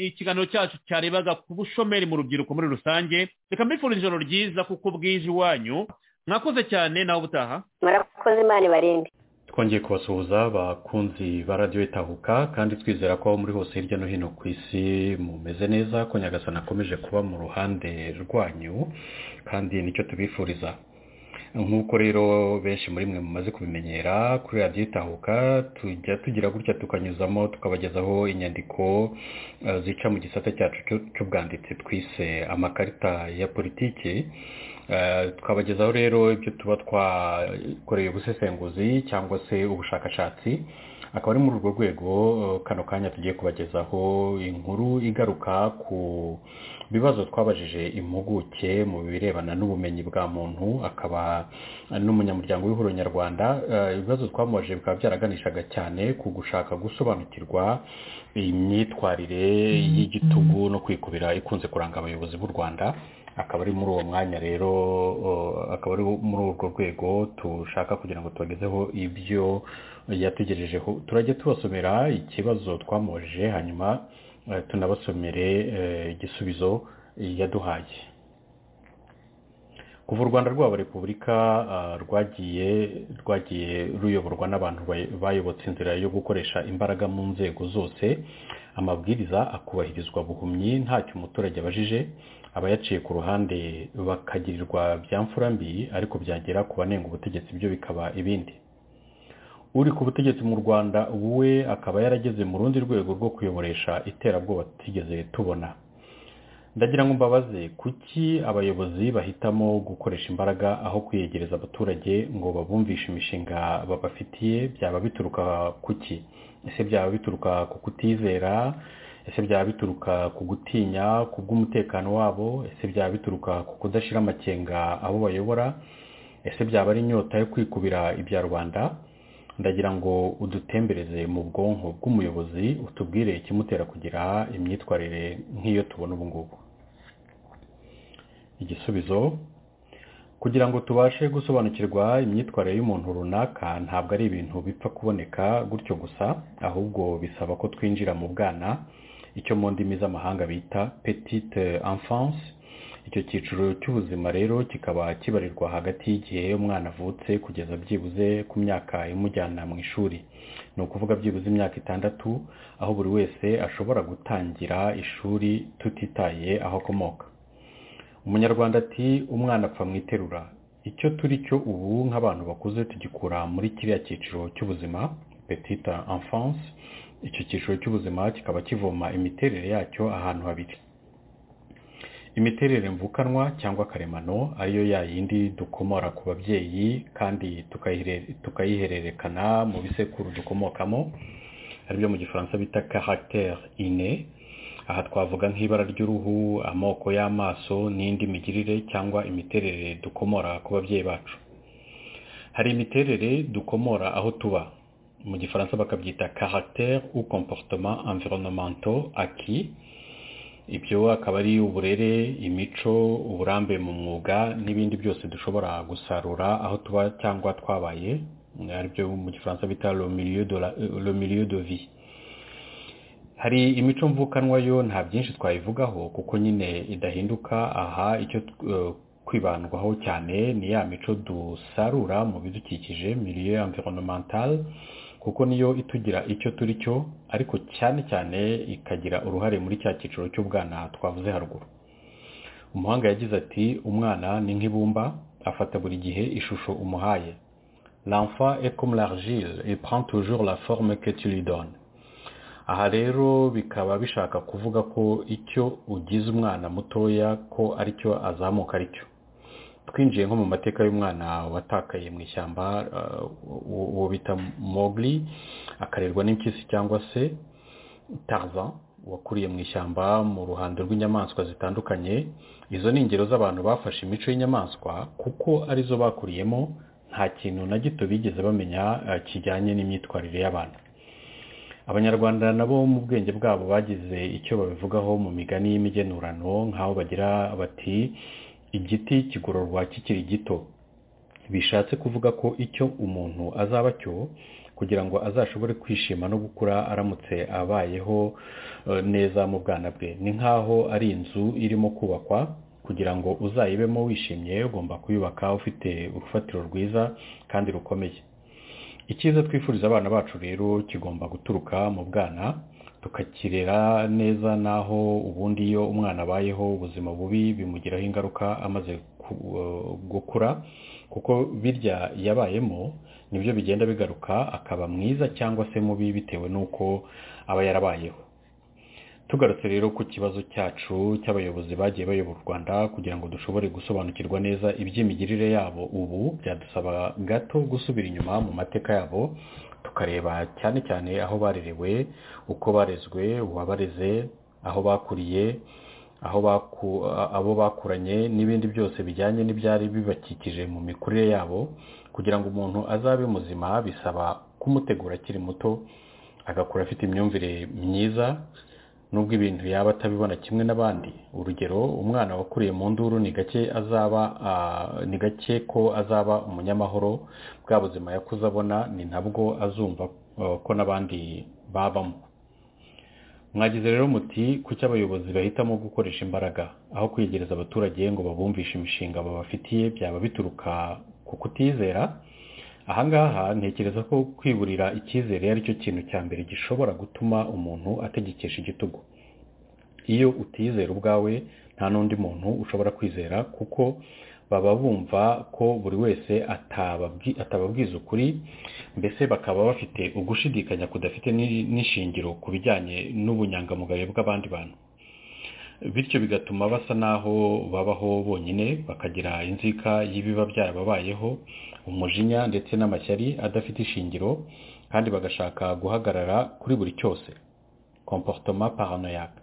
ikiganiro cyacu cyarebaga ku bushomeri mu rubyiruko muri rusange reka mbifurije ijoro ryiza kuko bwije iwanyu mwakoze cyane nawe ubutaha murakoze imana ibarinde twongeye kubasuhuza bakunzi ba radiyo itahuka kandi twizera ko aho muri hose hirya no hino ku isi mumeze neza ko nyagasana akomeje kuba mu ruhande rwanyu kandi nicyo tubifuriza nk'uko rero benshi muri mwe mumaze kubimenyera kuri radiyo itahuka tujya tugira gutya tukanyuzamo tukabagezaho inyandiko eh, zica mu gisate cyacu cy'u- cy'ubwanditsi twise amakarita ya politiki Eh, tukabagezaho rero ibyo tuba twakoreye ubusesenguzi cyangwa se ubushakashatsi akaba ari muri urwo rwego eh, kano kanya tugiye kubagezaho inkuru igaruka ku bibazo twabajije impuguke mu birebana n'ubumenyi bwa muntu akaba n'umunyamuryango w'ihuriro nyarwanda Eh, ibibazo twamubajije bikaba byaraganishaga cyane ku gushaka gusobanukirwa imyitwarire y'igitugu no kwikubira ikunze kuranga abayobozi b'u rwanda akaba ari muri uwo mwanya rero uh, akaba ari muri urwo rwego dushaka kugira ngo tubagezeho ibyo yatugejejeho turajya tubasomera ikibazo twamubajije hanyuma uh, tunabasomere uh, igisubizo yaduhaye kuva u rwanda rwaba repubulika ah, rwagiye rwagiye ruyoborwa n'abantu bay- bayobotse inzira yo gukoresha imbaraga mu nzego zose amabwiriza akubahirizwa buhumyi ntacyo umuturage abajije abayaciye ku ruhande bakagirirwa bya mfura mbi ariko byagera ku banenga ubutegetsi byo bikaba ibindi uri ku butegetsi mu rwanda ubu we akaba yarageze mu rundi rwego rwo kuyoboresha iterabwoba tutigeze tubona ndagira ngo mbabaze kuki abayobozi bahitamo gukoresha imbaraga aho kwiyegereza abaturage ngo babumvishe imishinga babafitiye byaba bituruka kuki ese byaba bituruka ku kutizera ese byaba bituruka ku gutinya ku bw'umutekano wabo ese byaba bituruka ku kudashyira amakenga abo bayobora ese byaba ari inyota yo kwikubira ibya rubanda ndagira ngo udutembereze mu bwonko bw'umuyobozi utubwire ikimutera kugira imyitwarire nk'iyo tubona ubu ngubu igisubizo kugira ngo tubashe gusobanukirwa imyitwarire y'umuntu runaka ntabwo ari ibintu bipfa kuboneka gutyo gusa ahubwo bisaba ko twinjira mu bwana icyo mu ndimi z'amahanga bita petite enfance icyo cyiciro cy'ubuzima rero kikaba kibarirwa hagati y'igihe umwana avutse kugeza byibuze ku myaka imujyana mu ishuri ni ukuvuga byibuze imyaka itandatu aho buri wese ashobora gutangira ishuri tutitaye aho akomoka umunyarwanda ati umwana apfa mu iterura icyo turi cyo ubu nk'abantu bakuze tugikura muri kiriya cyiciro cy'ubuzima petite enfance icyo cyiciro cy'ubuzima kikaba kivoma imiterere yacyo ahantu habiri imiterere mvukanwa cyangwa karemano ariyo ya yindi dukomora ku babyeyi kandi tukayihere- tukayihererekana mu bisekuru dukomokamo aribyo mu gifaransa bita caractère ine aha twavuga nk'ibara ry'uruhu amoko y'amaso n'indi migirire cyangwa imiterere dukomora ku babyeyi bacu hari imiterere dukomora aho tuba mu gifaransa bakabyita caractère ou comportement environnementaux aki ibyo akaba ari uburere imico uburambe mu mwuga n'ibindi byose dushobora gusarura aho tuba cyangwa twabaye aribyo mu gifaransa bita le milieu de vie hari imico mvukanwa yo nta byinshi twayivugaho kuko nyine idahinduka aha icyo kwibandwaho cyane ni ya mico dusarura mu bidukikije milieu environnemental kuko niyo itugira icyo turi cyo ariko cyane cyane ikagira uruhare muri cya cyiciro cy'ubwana twavuze haruguru umuhanga yagize ati umwana ni nk'ibumba afata buri gihe ishusho umuhaye l'enfant est comme l'argile il prend toujours la forme que tu lui donnes aha rero bikaba bishaka kuvuga ko icyo ugize umwana mutoya ko aricyo azamuka aricyo twinjiye nko mu mateka y'umwana watakaye mu ishyamba uwo bita mogli akarerwa n'impyisi cyangwa se taza wakuriye mu ishyamba mu ruhando rw'inyamaswa zitandukanye izo ni ingero z'abantu bafashe imico y'inyamaswa kuko arizo bakuriyemo nta kintu na gito bigeze bamenya kijyanye n'imyitwarire y'abantu abanyarwanda nabo mu bwenge bwabo bagize icyo babivugaho mu migani y'imigenurano nk'aho bagira bati igiti kigororwa kikiri gito bishatse kuvuga ko icyo umuntu azaba cyo kugira ngo azashobore kwishima no gukura aramutse abayeho neza mu bwana bwe ni nk'aho ari inzu irimo kubakwa kugira ngo uzayibemo wishimye ugomba kuyubaka ufite urufatiro rwiza kandi rukomeye icyiza twifuriza abana bacu rero kigomba guturuka mu bwana tukakirera neza naho ubundi iyo umwana abayeho ubuzima bubi bimugiraho ingaruka amaze gukura kuko birya yabayemo nibyo bigenda bigaruka akaba mwiza cyangwa se mubi bitewe n'uko aba yarabayeho tugarutse rero ku kibazo cyacu cy'abayobozi bagiye bayobora u rwanda kugira ngo dushobore gusobanukirwa neza iby'imigirire yabo ubu byadusaba gato gusubira inyuma mu mateka yabo tukareba cyane cyane aho barerewe uko barezwe uwabareze aho bakuriye aho abo bakuranye n'ibindi byose bijyanye n'ibyari bibakikije mu mikurire yabo kugira ngo umuntu azabe muzima bisaba kumutegura akiri muto agakura afite imyumvire myiza nubwo ibintu yaba atabibona kimwe n'abandi urugero umwana wakuriye mu nduru ni gake azaba ni gake ko azaba umunyamahoro bwa buzima yakuze abona ni nabwo azumva ko n'abandi babamo mwagize rero muti kuki abayobozi bahitamo gukoresha imbaraga aho kwegereza abaturage ngo babumvishe imishinga babafitiye byaba bituruka ku kutizera ahangaha ntekereza ko kwiburira icyizere ari cyo kintu cya mbere gishobora gutuma umuntu ategekesha igitugu iyo utizera ubwawe nta n'undi muntu ushobora kwizera kuko baba bumva ko buri wese atababwiza ukuri mbese bakaba bafite ugushidikanya kudafite n'ishingiro ku bijyanye n'ubunyangamugayo bw'abandi bantu bityo bigatuma basa n'aho babaho bonyine bakagira inzika y'ibiba byarababayeho umujinya ndetse n'amashyari adafite ishingiro kandi bagashaka guhagarara kuri buri cyose komportoma paranoyaka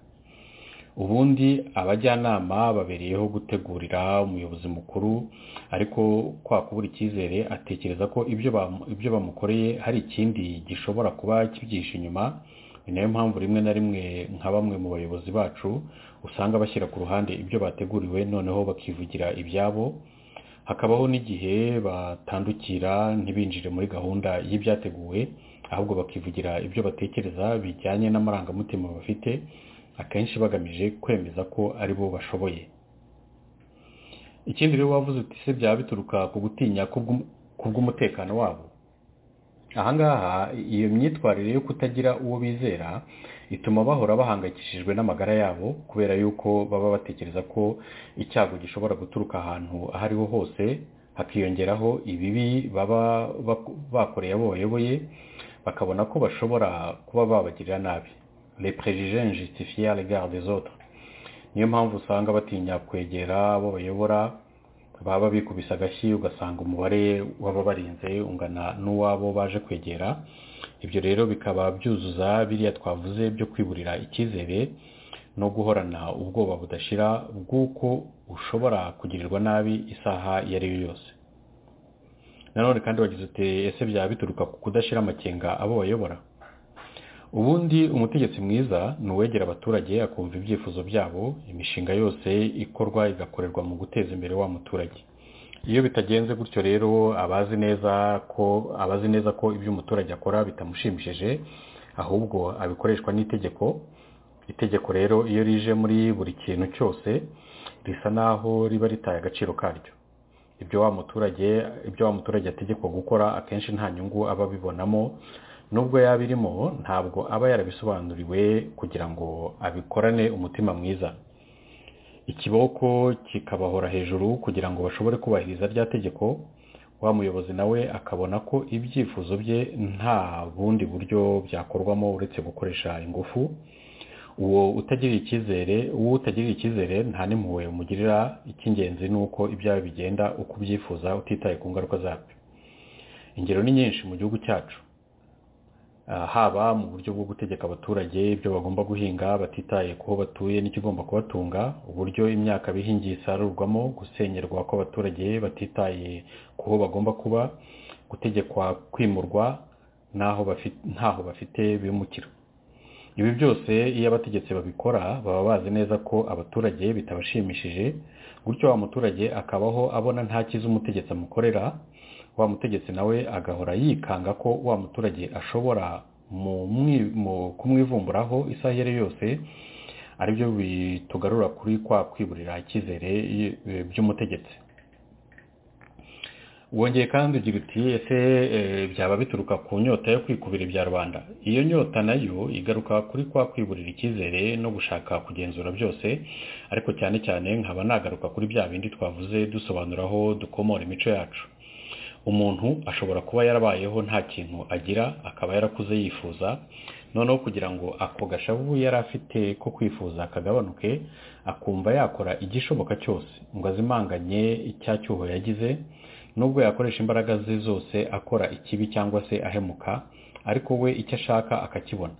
ubundi abajyanama babereyeho gutegurira umuyobozi mukuru ariko kwa kubura icyizere atekereza ko ibyo bamukoreye hari ikindi gishobora kuba kibyihishe inyuma ni nayo mpamvu rimwe na rimwe nka bamwe mu bayobozi bacu usanga bashyira ku ruhande ibyo bateguriwe noneho bakivugira ibyabo hakabaho n'igihe batandukira ntibinjire muri gahunda y'ibyateguwe ahubwo bakivugira ibyo batekereza bijyanye n'amarangamutima bafite akenshi bagamije kwemeza ko ari bo bashoboye ikindi rero wavuze uti se byaba bituruka ku gutinya ku bw'umutekano wabo ahangaha iyo myitwarire yo kutagira uwo bizera ituma bahora bahangayikishijwe n'amagara yabo kubera yuko baba batekereza ko icyago gishobora guturuka ahantu aho ariho hose hakiyongeraho ibibi baba bakoreye abo bayoboye bakabona ko bashobora kuba babagirira nabi reperejije njisitifiye regard zota niyo mpamvu usanga batinya kwegera abo bayobora baba bikubise agashyi ugasanga umubare w'ababarinze ungana n'uwabo baje kwegera ibyo rero bikaba byuzuza biriya twavuze byo kwiburira icyizere no guhorana ubwoba budashira bw'uko ushobora kugirirwa nabi isaha iyo ari yo yose nanone kandi wagize uti ese byaba bituruka ku kudashyira amakenga abo bayobora ubundi umutegetsi mwiza ni uwegera abaturage akumva ibyifuzo byabo imishinga yose ikorwa igakorerwa mu guteza imbere wa muturage iyo bitagenze gutyo rero abazi neza ko abazi neza ko ibyo umuturage akora bitamushimishije ahubwo abikoreshwa n'itegeko itegeko rero iyo rije muri buri kintu cyose risa naho riba ritaye agaciro karyo ibyo wa muturage ibyo wa muturage ategekwa gukora akenshi nta nyungu aba abibonamo nubwo yaba irimo ntabwo aba yarabisobanuriwe kugira ngo abikorane umutima mwiza ikiboko kikabahora hejuru kugira ngo bashobore kubahiriza rya tegeko wa muyobozi nawe akabona ko ibyifuzo bye nta bundi buryo byakorwamo uretse gukoresha ingufu uwo utagirira icyizere uwo utagirira icyizere nta n'impuhwe umugirira icy'ingenzi ni uko ibyawe bigenda uko ubyifuza utitaye ku ngaruka zabyo ingero ni nyinshi mu gihugu cyacu Ah, haba mu buryo bwo gutegeka abaturage ibyo bagomba guhinga batitaye ku ho batuye n'ikigomba kubatunga uburyo imyaka bihingiye isarurwamo gusenyerwa kw'abaturage batitaye ku ho bagomba kuba gutegekwa kwimurwa n'aho bafi- ntaho bafite bimukira ibi byose iyo abategetsi babikora baba bazi neza ko abaturage bitabashimishije gutyo wa muturage akabaho abona nta cyiza umutegetsi amukorera wa mutegetsi nawe agahora yikanga ko wa muturage ashobora mu mwi- mu- kumwivumburaho isaha iyo ari yo yose aribyo bitugarura kuri kwa kwiburira icyizere y- by'umutegetsi wongeye kandi ugira uti ese eh, byaba bituruka ku nyota yo kwikubira ibya rubanda iyo nyota nayo igaruka kuri kwa kwiburira icyizere no gushaka kugenzura byose ariko cyane cyane nkaba nagaruka kuri bya bindi twavuze dusobanuraho dukomora imico yacu umuntu ashobora kuba yarabayeho nta kintu agira akaba yarakuze yifuza noneho kugira ngo ako gashavu yari afite ko kwifuza kagabanuke akumva yakora igishoboka cyose ngo azimanganye icyacyuho yagize nubwo yakoresha imbaraga ze zose akora ikibi cyangwa se ahemuka ariko we icyo ashaka akakibona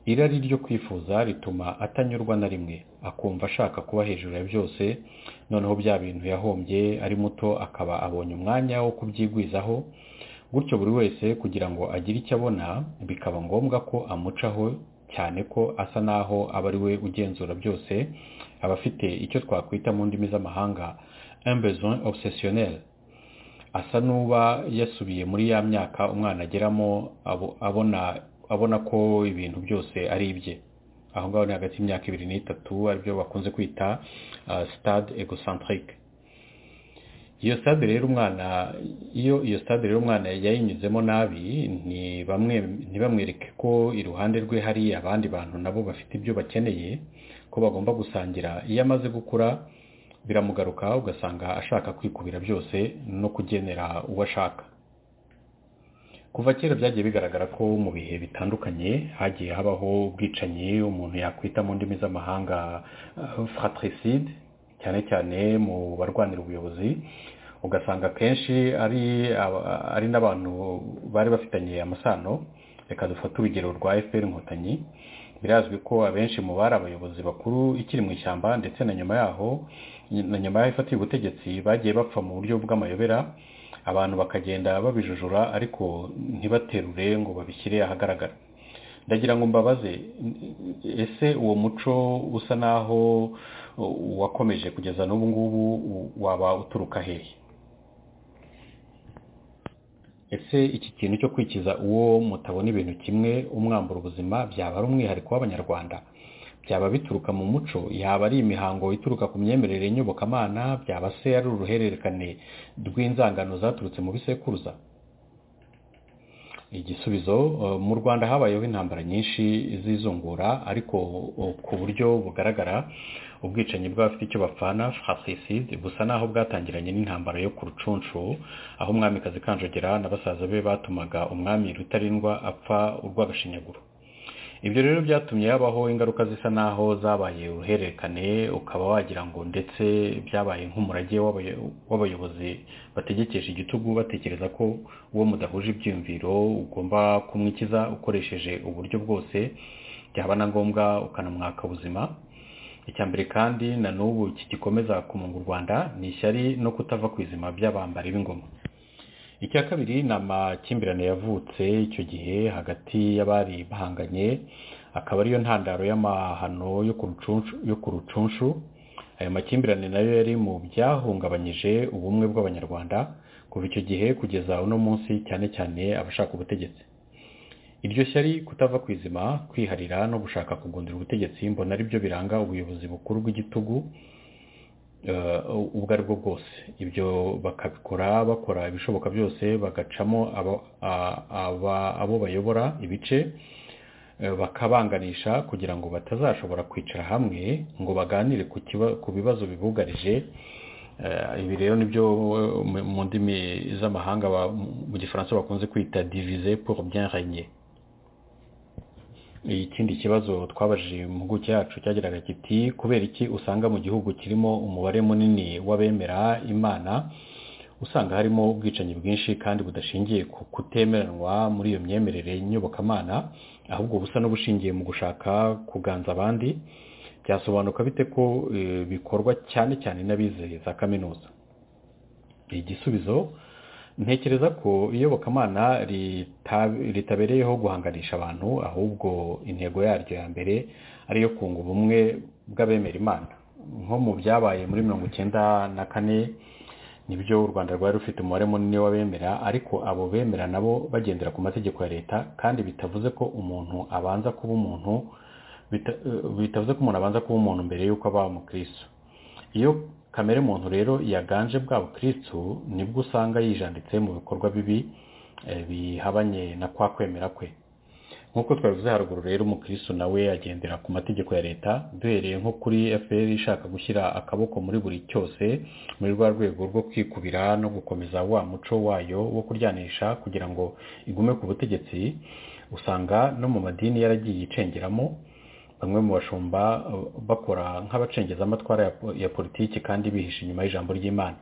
irari ryo kwifuza rituma atanyurwa na rimwe akumva ashaka kuba hejuru ya byose noneho bya bintu yahombye ari muto akaba abonye umwanya wo kubyigwizaho gutyo buri wese kugira ngo agire icyo abona bikaba ngombwa ko amucaho cyane ko asa naho aba ari we ugenzura byose aba afite icyo twakwita mu ndimi z'amahanga un besoin obsessionnel asa n'uba yasubiye muri ya myaka umwana ageramo abo- abona abona ko ibintu byose ari ibye aho ngaho ni hagati y'imyaka ibiri n'itatu aribyo bakunze kwita ah, stade egocentrique iyo stade rero umwana iyo iyo stade rero umwana yayinyuzemo nabi ni bamwe ntibamwereke ko iruhande rwe hari abandi bantu nabo bafite ibyo bakeneye ko bagomba gusangira iyo amaze gukura biramugaruka ugasanga ashaka kwikubira byose no kugenera uwo ashaka kuva kera byagiye bigaragara ko mu bihe bitandukanye hagiye habaho ubwicanyi umuntu yakwita mu ndimi z'amahanga uh, fratricide cyane cyane mu barwanira ubuyobozi ugasanga akenshi ari aba- ari n'abantu bari bafitanye amasano reka dufate urugero rwa fpr inkotanyi birazwi ko abenshi mu bari abayobozi bakuru ikiri mu ishyamba ndetse na nyuma yaho na nyuma y'aho ifatiye ubutegetsi bagiye bapfa mu buryo bw'amayobera abantu bakagenda babijujura ariko ntibaterure ngo babishyire ahagaragara ndagira ngo mbabaze ese uwo muco usa naho wakomeje kugeza n'ubu ngubu waba uturuka hehe ese iki kintu cyo kwikiza uwo mutabona ibintu kimwe umwambura ubuzima byaba ari umwihariko w'abanyarwanda byaba bituruka mu muco yaba ari imihango ituruka ku myemerere nyobokamana byaba se ari uruhererekane rw'inzangano zaturutse mu bisekuruza igisubizo eh, mu rwanda habayeho intambara nyinshi z'izungura ariko eh, ku buryo bugaragara ubwicanyi bw'abafite icyo bapfana fratricide busa naho bwatangiranye n'intambara yo ku rucunshu aho umwamikazi kanjogera na basaza be batumaga umwami rutarindwa apfa urw'agashinyaguro ibyo rero byatumye habaho ingaruka zisa naho zabaye uruhererekane ukaba wagira ngo ndetse byabaye nk'umurage w'abayo- w'abayobozi bategekesha igitugu batekereza ko uwo mudahuje ibyiyumviro ugomba kumwikiza ukoresheje uburyo bwose byaba na ngombwa ukanamwaka ubuzima icya mbere kandi na n'ubu kigikomeza kumunga u rwanda ni ishyari no kutava ku izima by'abambari b'ingoma icya kabiri ni amakimbirane yavutse icyo gihe hagati y'abari bahanganye akaba ariyo ntandaro y'amahano yo ku rucunshu ayo makimbirane nayo yari mu byahungabanyije ubumwe bw'abanyarwanda kuva icyo gihe kugeza uno munsi cyane cyane abashaka ubutegetsi iryo shyari kutava ku izima kwiharira no gushaka kugundira ubutegetsi mbona ari byo biranga ubuyobozi bukuru bw'igitugu ubwo ari bwo bwose ibyo bakabikora bakora ibishoboka byose bagacamo abo bayobora ibice bakabanganisha kugira ngo batazashobora kwicara hamwe ngo baganire ku bibazo bibugarije ibi rero nibyo mu ndimi z'amahanga mu gifaransa bakunze kwita divize pour bien régner ikindi kibazo twabajije impuguke yacu cyageraga kiti kubera iki usanga mu gihugu kirimo umubare munini w'abemera imana usanga harimo ubwicanyi bwinshi kandi budashingiye ku kutemeranwa muri iyo myemerere nyobokamana ahubwo busa n'ubushingiye mu gushaka kuganza abandi byasobanuka bite ko bikorwa cyane cyane n'abizeye za kaminuza igisubizo ntekereza ko iyobokamana ritabereyeho guhanganisha abantu ahubwo intego yaryo ya mbere ari iyo kunga ubumwe bw'abemera imana nko mu byabaye muri mirongo icyenda na kane nibyo u rwanda rwari rufite umubare munini w'abemera ariko abo bemera nabo bagendera ku mategeko ya leta kandi bitavuze ko umuntu abanza kuba umuntu bitavuze ko umuntu abanza kuba umuntu mbere y'uko aba umukristo iyo kamere muntu rero yaganje bwa bukristo nibwo usanga yijanditse mu bikorwa bibi bihabanye na kwa kwemera kwe nk'uko twabivuze haruguru rero umukristo nawe agendera ku mategeko ya leta duhereye nko kuri fpr ishaka gushyira akaboko muri buri cyose muri rwa rwego rwo kwikubira no gukomeza wa muco wayo wo kuryanisha kugira ngo igume ku butegetsi usanga no mu madini yaragiye icengeramo bamwe mu bashumba bakora nk'abacengeza amatwara ya politiki kandi bihishe inyuma y'ijambo ry'imana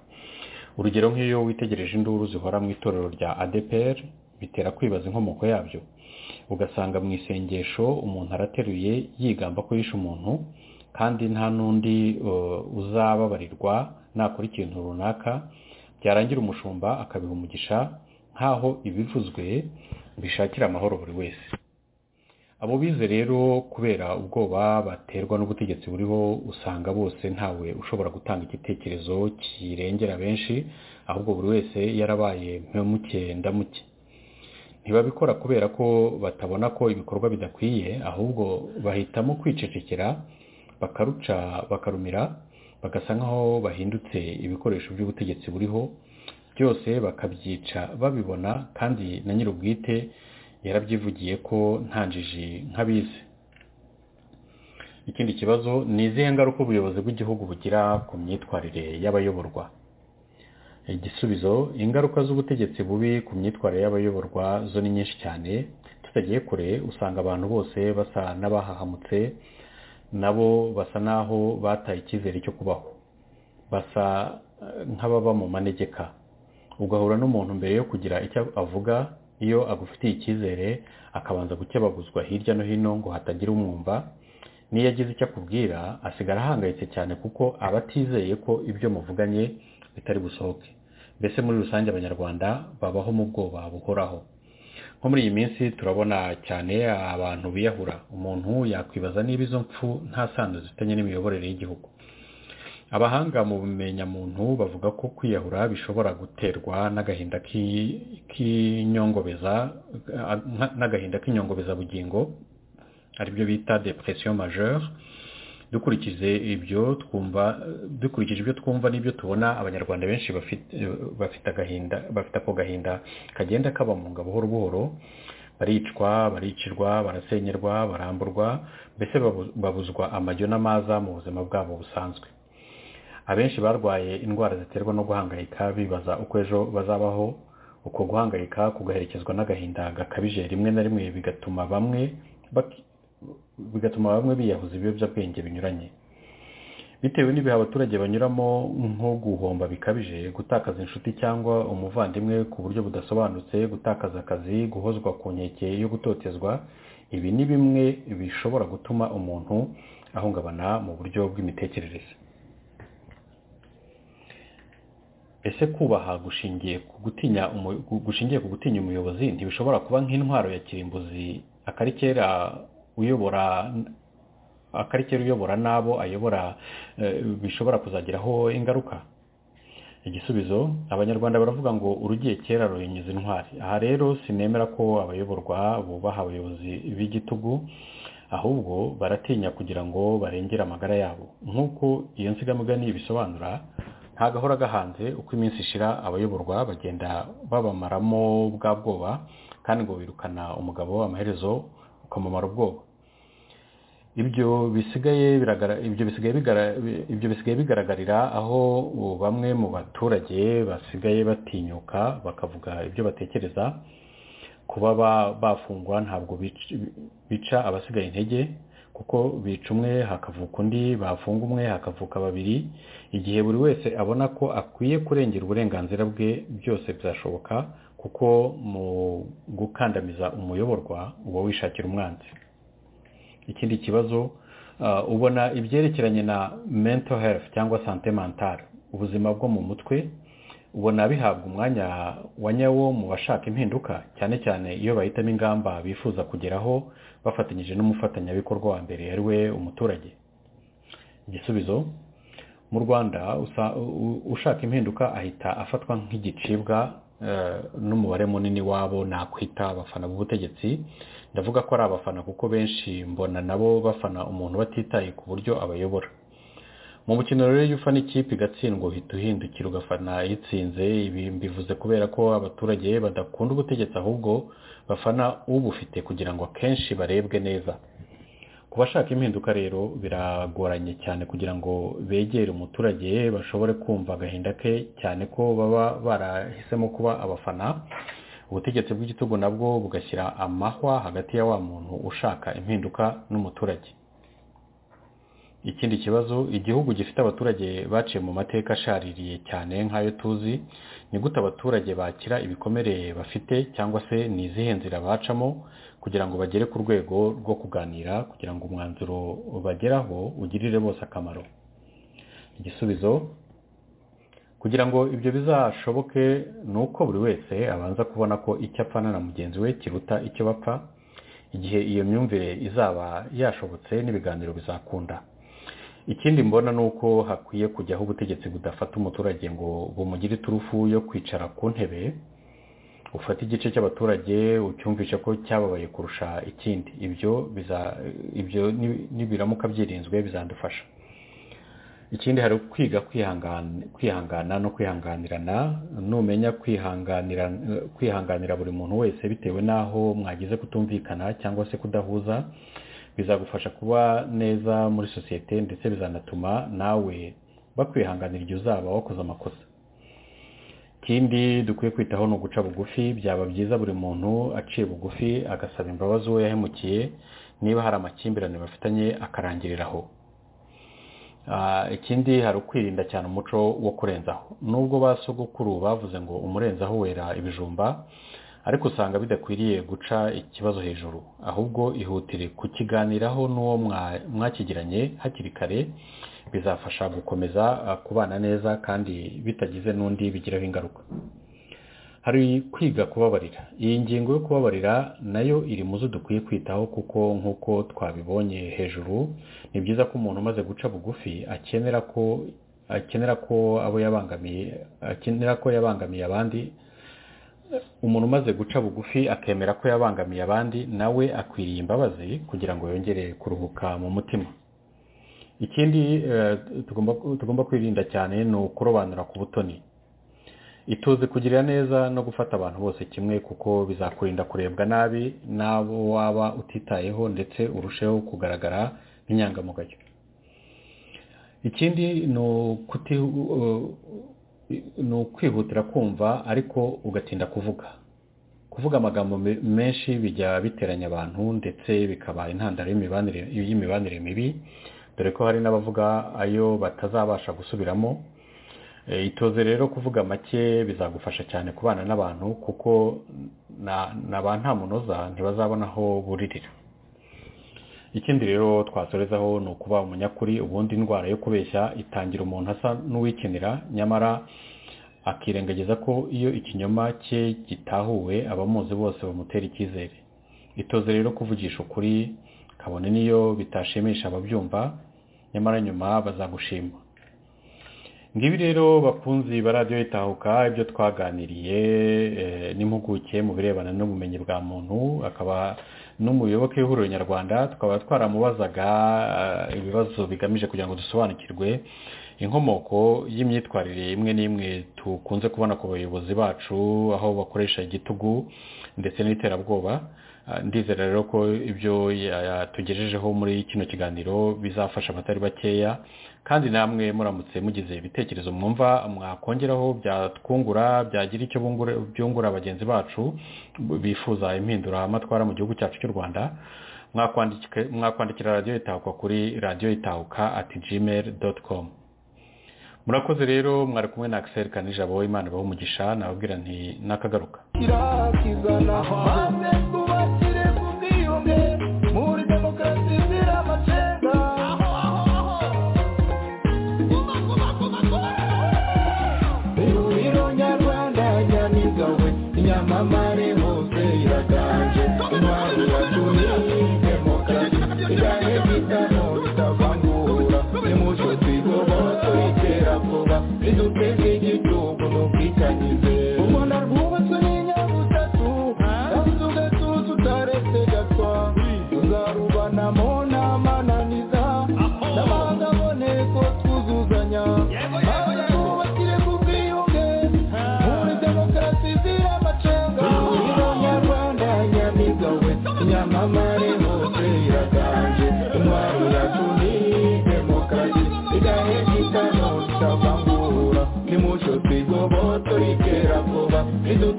urugero nk'iyo witegereje induru zihora mu itorero rya adepr bitera kwibaza inkomoko yabyo ugasanga mu isengesho umuntu arateruye yigamba ko yishe umuntu kandi nta n'undi uzababarirwa nakora ikintu runaka byarangira umushumba akabiha umugisha nk'aho ibivuzwe bishakira amahoro buri wese abo bize rero kubera ubwoba baterwa n'ubutegetsi buriho usanga bose ntawe ushobora gutanga igitekerezo kirengera benshi ahubwo buri wese yarabaye mpemuke ndamuke ntibabikora kubera ko batabona ko ibikorwa bidakwiye ahubwo bahitamo kwicecekera bakaruca bakarumira bagasa nkaho bahindutse ibikoresho by'ubutegetsi buriho byose bakabyica babibona kandi na nyir'ubwite yarabyivugiye ko ntanjiji nk'abizi ikindi kibazo ni izihe ngaruka ubuyobozi bw'igihugu bugira ku myitwarire y'abayoborwa igisubizo ingaruka z'ubutegetsi bubi ku myitwarire y'abayoborwa zo ni nyinshi cyane tutagiye kure usanga abantu bose basa n'abahahamutse nabo basa n'aho bataye icyizere cyo kubaho basa nk'ababa mu manegeka ugahura n'umuntu mbere yo kugira icyo avuga iyo agufitiye icyizere akabanza gukebaguzwa hirya no hino ngo hatagira umwumva n'iyo agize icyo akubwira asigara ahangayitse cyane kuko aba atizeye ko ibyo muvuganye bitari busohoke mbese muri rusange abanyarwanda babaho mu bwoba buhoraho nko muri iyi minsi turabona cyane abantu biyahura umuntu yakwibaza niba izo mpfu nta sano zifitanye n'imiyoborere y'igihugu abahanga mu bumenyamuntu bavuga ko kwiyahura bishobora guterwa n'agahinda k'inyongobeza n'agahinda k'inyongobezabugingo aribyo bita depression majeure dukurikije ibyo twumva dukurikije ibyo twumva n'ibyo tubona abanyarwanda benshi bafite agahinda bafite ako gahinda kagenda kabamunga buhoro buhoro baricwa baricirwa barasenyerwa baramburwa mbese babuzwa amajyo n'amaza mu buzima bwabo busanzwe abenshi barwaye indwara ziterwa no guhangayika bibaza uko ejo bazabaho uko guhangayika kugaherekezwa n'agahinda gakabije rimwe na rimwe bigatuma bamwe bigatuma bamwe biyahuza ibiyobyabwenge binyuranye bitewe n'ibihe abaturage banyuramo nko guhomba bikabije gutakaza inshuti cyangwa umuvandimwe ku buryo budasobanutse gutakaza akazi guhozwa ku nkeke yo gutotezwa ibi ni bimwe bishobora gutuma umuntu ahungabana mu buryo bw'imitekerereze ese kubaha gushingiye ku gutinya umu- gu- gushingiye ku gutinya umuyobozi ntibishobora kuba nk'intwaro ya kirimbuzi akarikera uyobora akarikera uyobora n'abo ayobora eh, bishobora kuzagiraho ingaruka igisubizo abanyarwanda baravuga ngo urugiye kera ruhinyuza intwari aha rero sinemera ko abayoborwa bubaha abayobozi b'igitugu ahubwo baratinya kugira ngo barengere amagara yabo nk'uko iyo nsigamugani bisobanura ntagahora gahanze uko iminsi ishira abayoborwa bagenda babamaramo bwa bwoba kandi ngo birukana umugabo amaherezo ukamumara ubwoba ibyo bisigaye biragara- ibyo bisigaye bigara- ibyo bisigaye bigaragarira aho ubu bamwe mu baturage basigaye batinyuka bakavuga ibyo batekereza kuba ba- bafungwa ntabwo bic- bica abasigaye intege kuko bica umwe hakavuka undi bafunga umwe hakavuka babiri igihe buri wese abona ko akwiye kurengera uburenganzira bwe byose bizashoboka kuko mu gukandamiza umuyoborwa uba wishakira umwanzi ikindi kibazo ah, ubona ibyerekeranye na mental health cyangwa sante mentale ubuzima bwo mu mutwe ubona bihabwa umwanya wa nyawo mu bashaka impinduka cyane cyane iyo bahitamo ingamba bifuza kugeraho bafatanyije n'umufatanyabikorwa wa mbere ari we umuturage igisubizo mu rwanda usa- u- ushaka impinduka ahita afatwa nk'igicibwa eh, n'umubare munini wabo nakwita abafana b'ubutegetsi ndavuga ko ari abafana kuko benshi mbona nabo bafana umuntu batitaye ku buryo abayobora mu mukino rero iyo ufana ikipe igatsindwa uhita uhindukira ugafana itsinze ibi mbivuze kubera ko abaturage badakunda ubutegetsi ahubwo bafana ubufite kugira ngo akenshi barebwe neza ku bashaka impinduka rero biragoranye cyane kugira ngo begere umuturage bashobore kumva agahinda ke cyane ko baba barahisemo kuba abafana ubutegetsi bw'igitugu nabwo bugashyira amahwa hagati ya wa muntu ushaka impinduka n'umuturage ikindi kibazo igihugu gifite abaturage baciye mu mateka ashaririye cyane nk'ayo tuzi ni gute abaturage bakira ibikomere bafite cyangwa se ni izihe nzira bacamo kugira ngo bagere ku rwego rwo kuganira kugira ngo umwanzuro bageraho ugirire bose akamaro igisubizo kugira ngo ibyo bizashoboke ni uko buri wese abanza kubona ko icyo apfana na mugenzi we kiruta icyo bapfa igihe iyo myumvire izaba yashobotse n'ibiganiro bizakunda ikindi mbona ni uko hakwiye kujyaho ubutegetsi budafata umuturage ngo bumugire iturufu yo kwicara ku ntebe ufata igice cy'abaturage ucyumvisha ko cyababaye kurusha ikindi ibyo biza ibyo ni- nibiramuka byirinzwe bizadufasha ikindi hari kwiga kwihangana kwihangana no kwihanganirana numenya kwihanganira kwihanganira buri muntu wese bitewe n'aho mwagize kutumvikana cyangwa se kudahuza bizagufasha kuba neza muri sosiyete ndetse bizanatuma nawe bakwihanganira igihe uzaba wakoze amakosa ikindi dukwiye kwitaho ni uguca bugufi byaba byiza buri muntu aciye bugufi agasaba imbabazi uwo yahemukiye niba hari amakimbirane bafitanye akarangirira aho Ah, ikindi hari ukwirinda cyane umuco wo kurenzaho nubwo ba sogokuru bavuze ngo umurenzaho wera ibijumba ariko usanga bidakwiriye guca ikibazo hejuru ahubwo ihutire kukiganiraho n'uwo mwa- mwakigiranye hakiri kare bizafasha gukomeza ah, kubana neza kandi bitagize n'undi bigiraho ingaruka hari kwiga kubabarira iyi ngingo yo kubabarira nayo iri mu zo dukwiye kwitaho kuko nk'uko twabibonye hejuru ni byiza ko umuntu umaze guca bugufi akenera ko akenera ko abo yabangamiye akenera ko yabangamiye abandi umuntu umaze guca bugufi akemera ko yabangamiye abandi nawe akwiriye imbabazi kugira ngo yongere kuruhuka mu mutima ikindi eh, tugomba tugomba kwirinda cyane ni ukurobanura ku butoni ituze kugirira neza no gufata abantu bose kimwe kuko bizakurinda kurebwa nabi n'abo waba utitayeho ndetse urusheho kugaragara nk'inyangamugayo ikindi ni ukuti ni ukwihutira kumva ariko ugatinda kuvuga kuvuga amagambo me- menshi bijya biteranya abantu ndetse bikaba intandaro y'imibanire y'imibanire mibi dore ko hari n'abavuga ayo batazabasha gusubiramo Eh, itoze rero kuvuga make bizagufasha cyane kubana n'abantu kuko na na ba nta munoza ntibazabona aho buririra ikindi rero twasorezaho ni ukuba umunyakuri ubundi indwara yo kubeshya itangira umuntu asa n'uwikinira nyamara akirengagiza ko iyo ikinyoma cye gitahuwe abamuzi bose bamutera icyizere itoze rero kuvugisha ukuri kabone n'iyo bitashimisha ababyumva nyamara nyuma bazagushima ngibi rero bakunzi baradiyo itahuka ibyo twaganiriye n'impuguke mu birebana n'ubumenyi bwa muntu akaba n'umuyoboke w'ihuriro nyarwanda tukaba twaramubazaga ibibazo bigamije kugira ngo dusobanukirwe inkomoko y'imyitwarire imwe n'imwe dukunze kubona ku bayobozi bacu aho bakoresha igitugu ndetse n'iterabwoba ndizera rero ko ibyo yatugejejeho muri kino kiganiro bizafasha abatari bakeya kandi namwe muramutse mugize ibitekerezo mwumva mwakongeraho byatwungura byagira icyo byungura bagenzi bacu bifuza impinduramatwara mu gihugu cyacu cy'u rwanda mwakwandikira radiyo itahuka kuri radiyo itahuka ati gmail doti komu murakoze rero mwari kumwe na akiseri kanijabo imana umugisha nababwira nti nakagaruka kirakizana maze twubakire ku bwiyunge muri demokarasi zira amacenga ihuriro nyarwanda nyamigawe inyamamare hose iraganje intwari yatumye demokarasi iganye bitano bitavangura nimucyo twigoboye turikera vuba riduteze igihugu n'ubwitangize u rwanda rwubatswe n'inyabutatu kandi ugatuza utaretse gatwa tuzarubanamo n'amananiza n'amahanga aboneko twuzuzanya maze twubakire ku bwiyunge muri demokarasi zira amacenga ihuriro nyarwanda nyamigawe inyamamare hose iraganje intwaro yacu ni demokarasi idahejitano tutavangura nimucyo twigobotora ikera vuba idu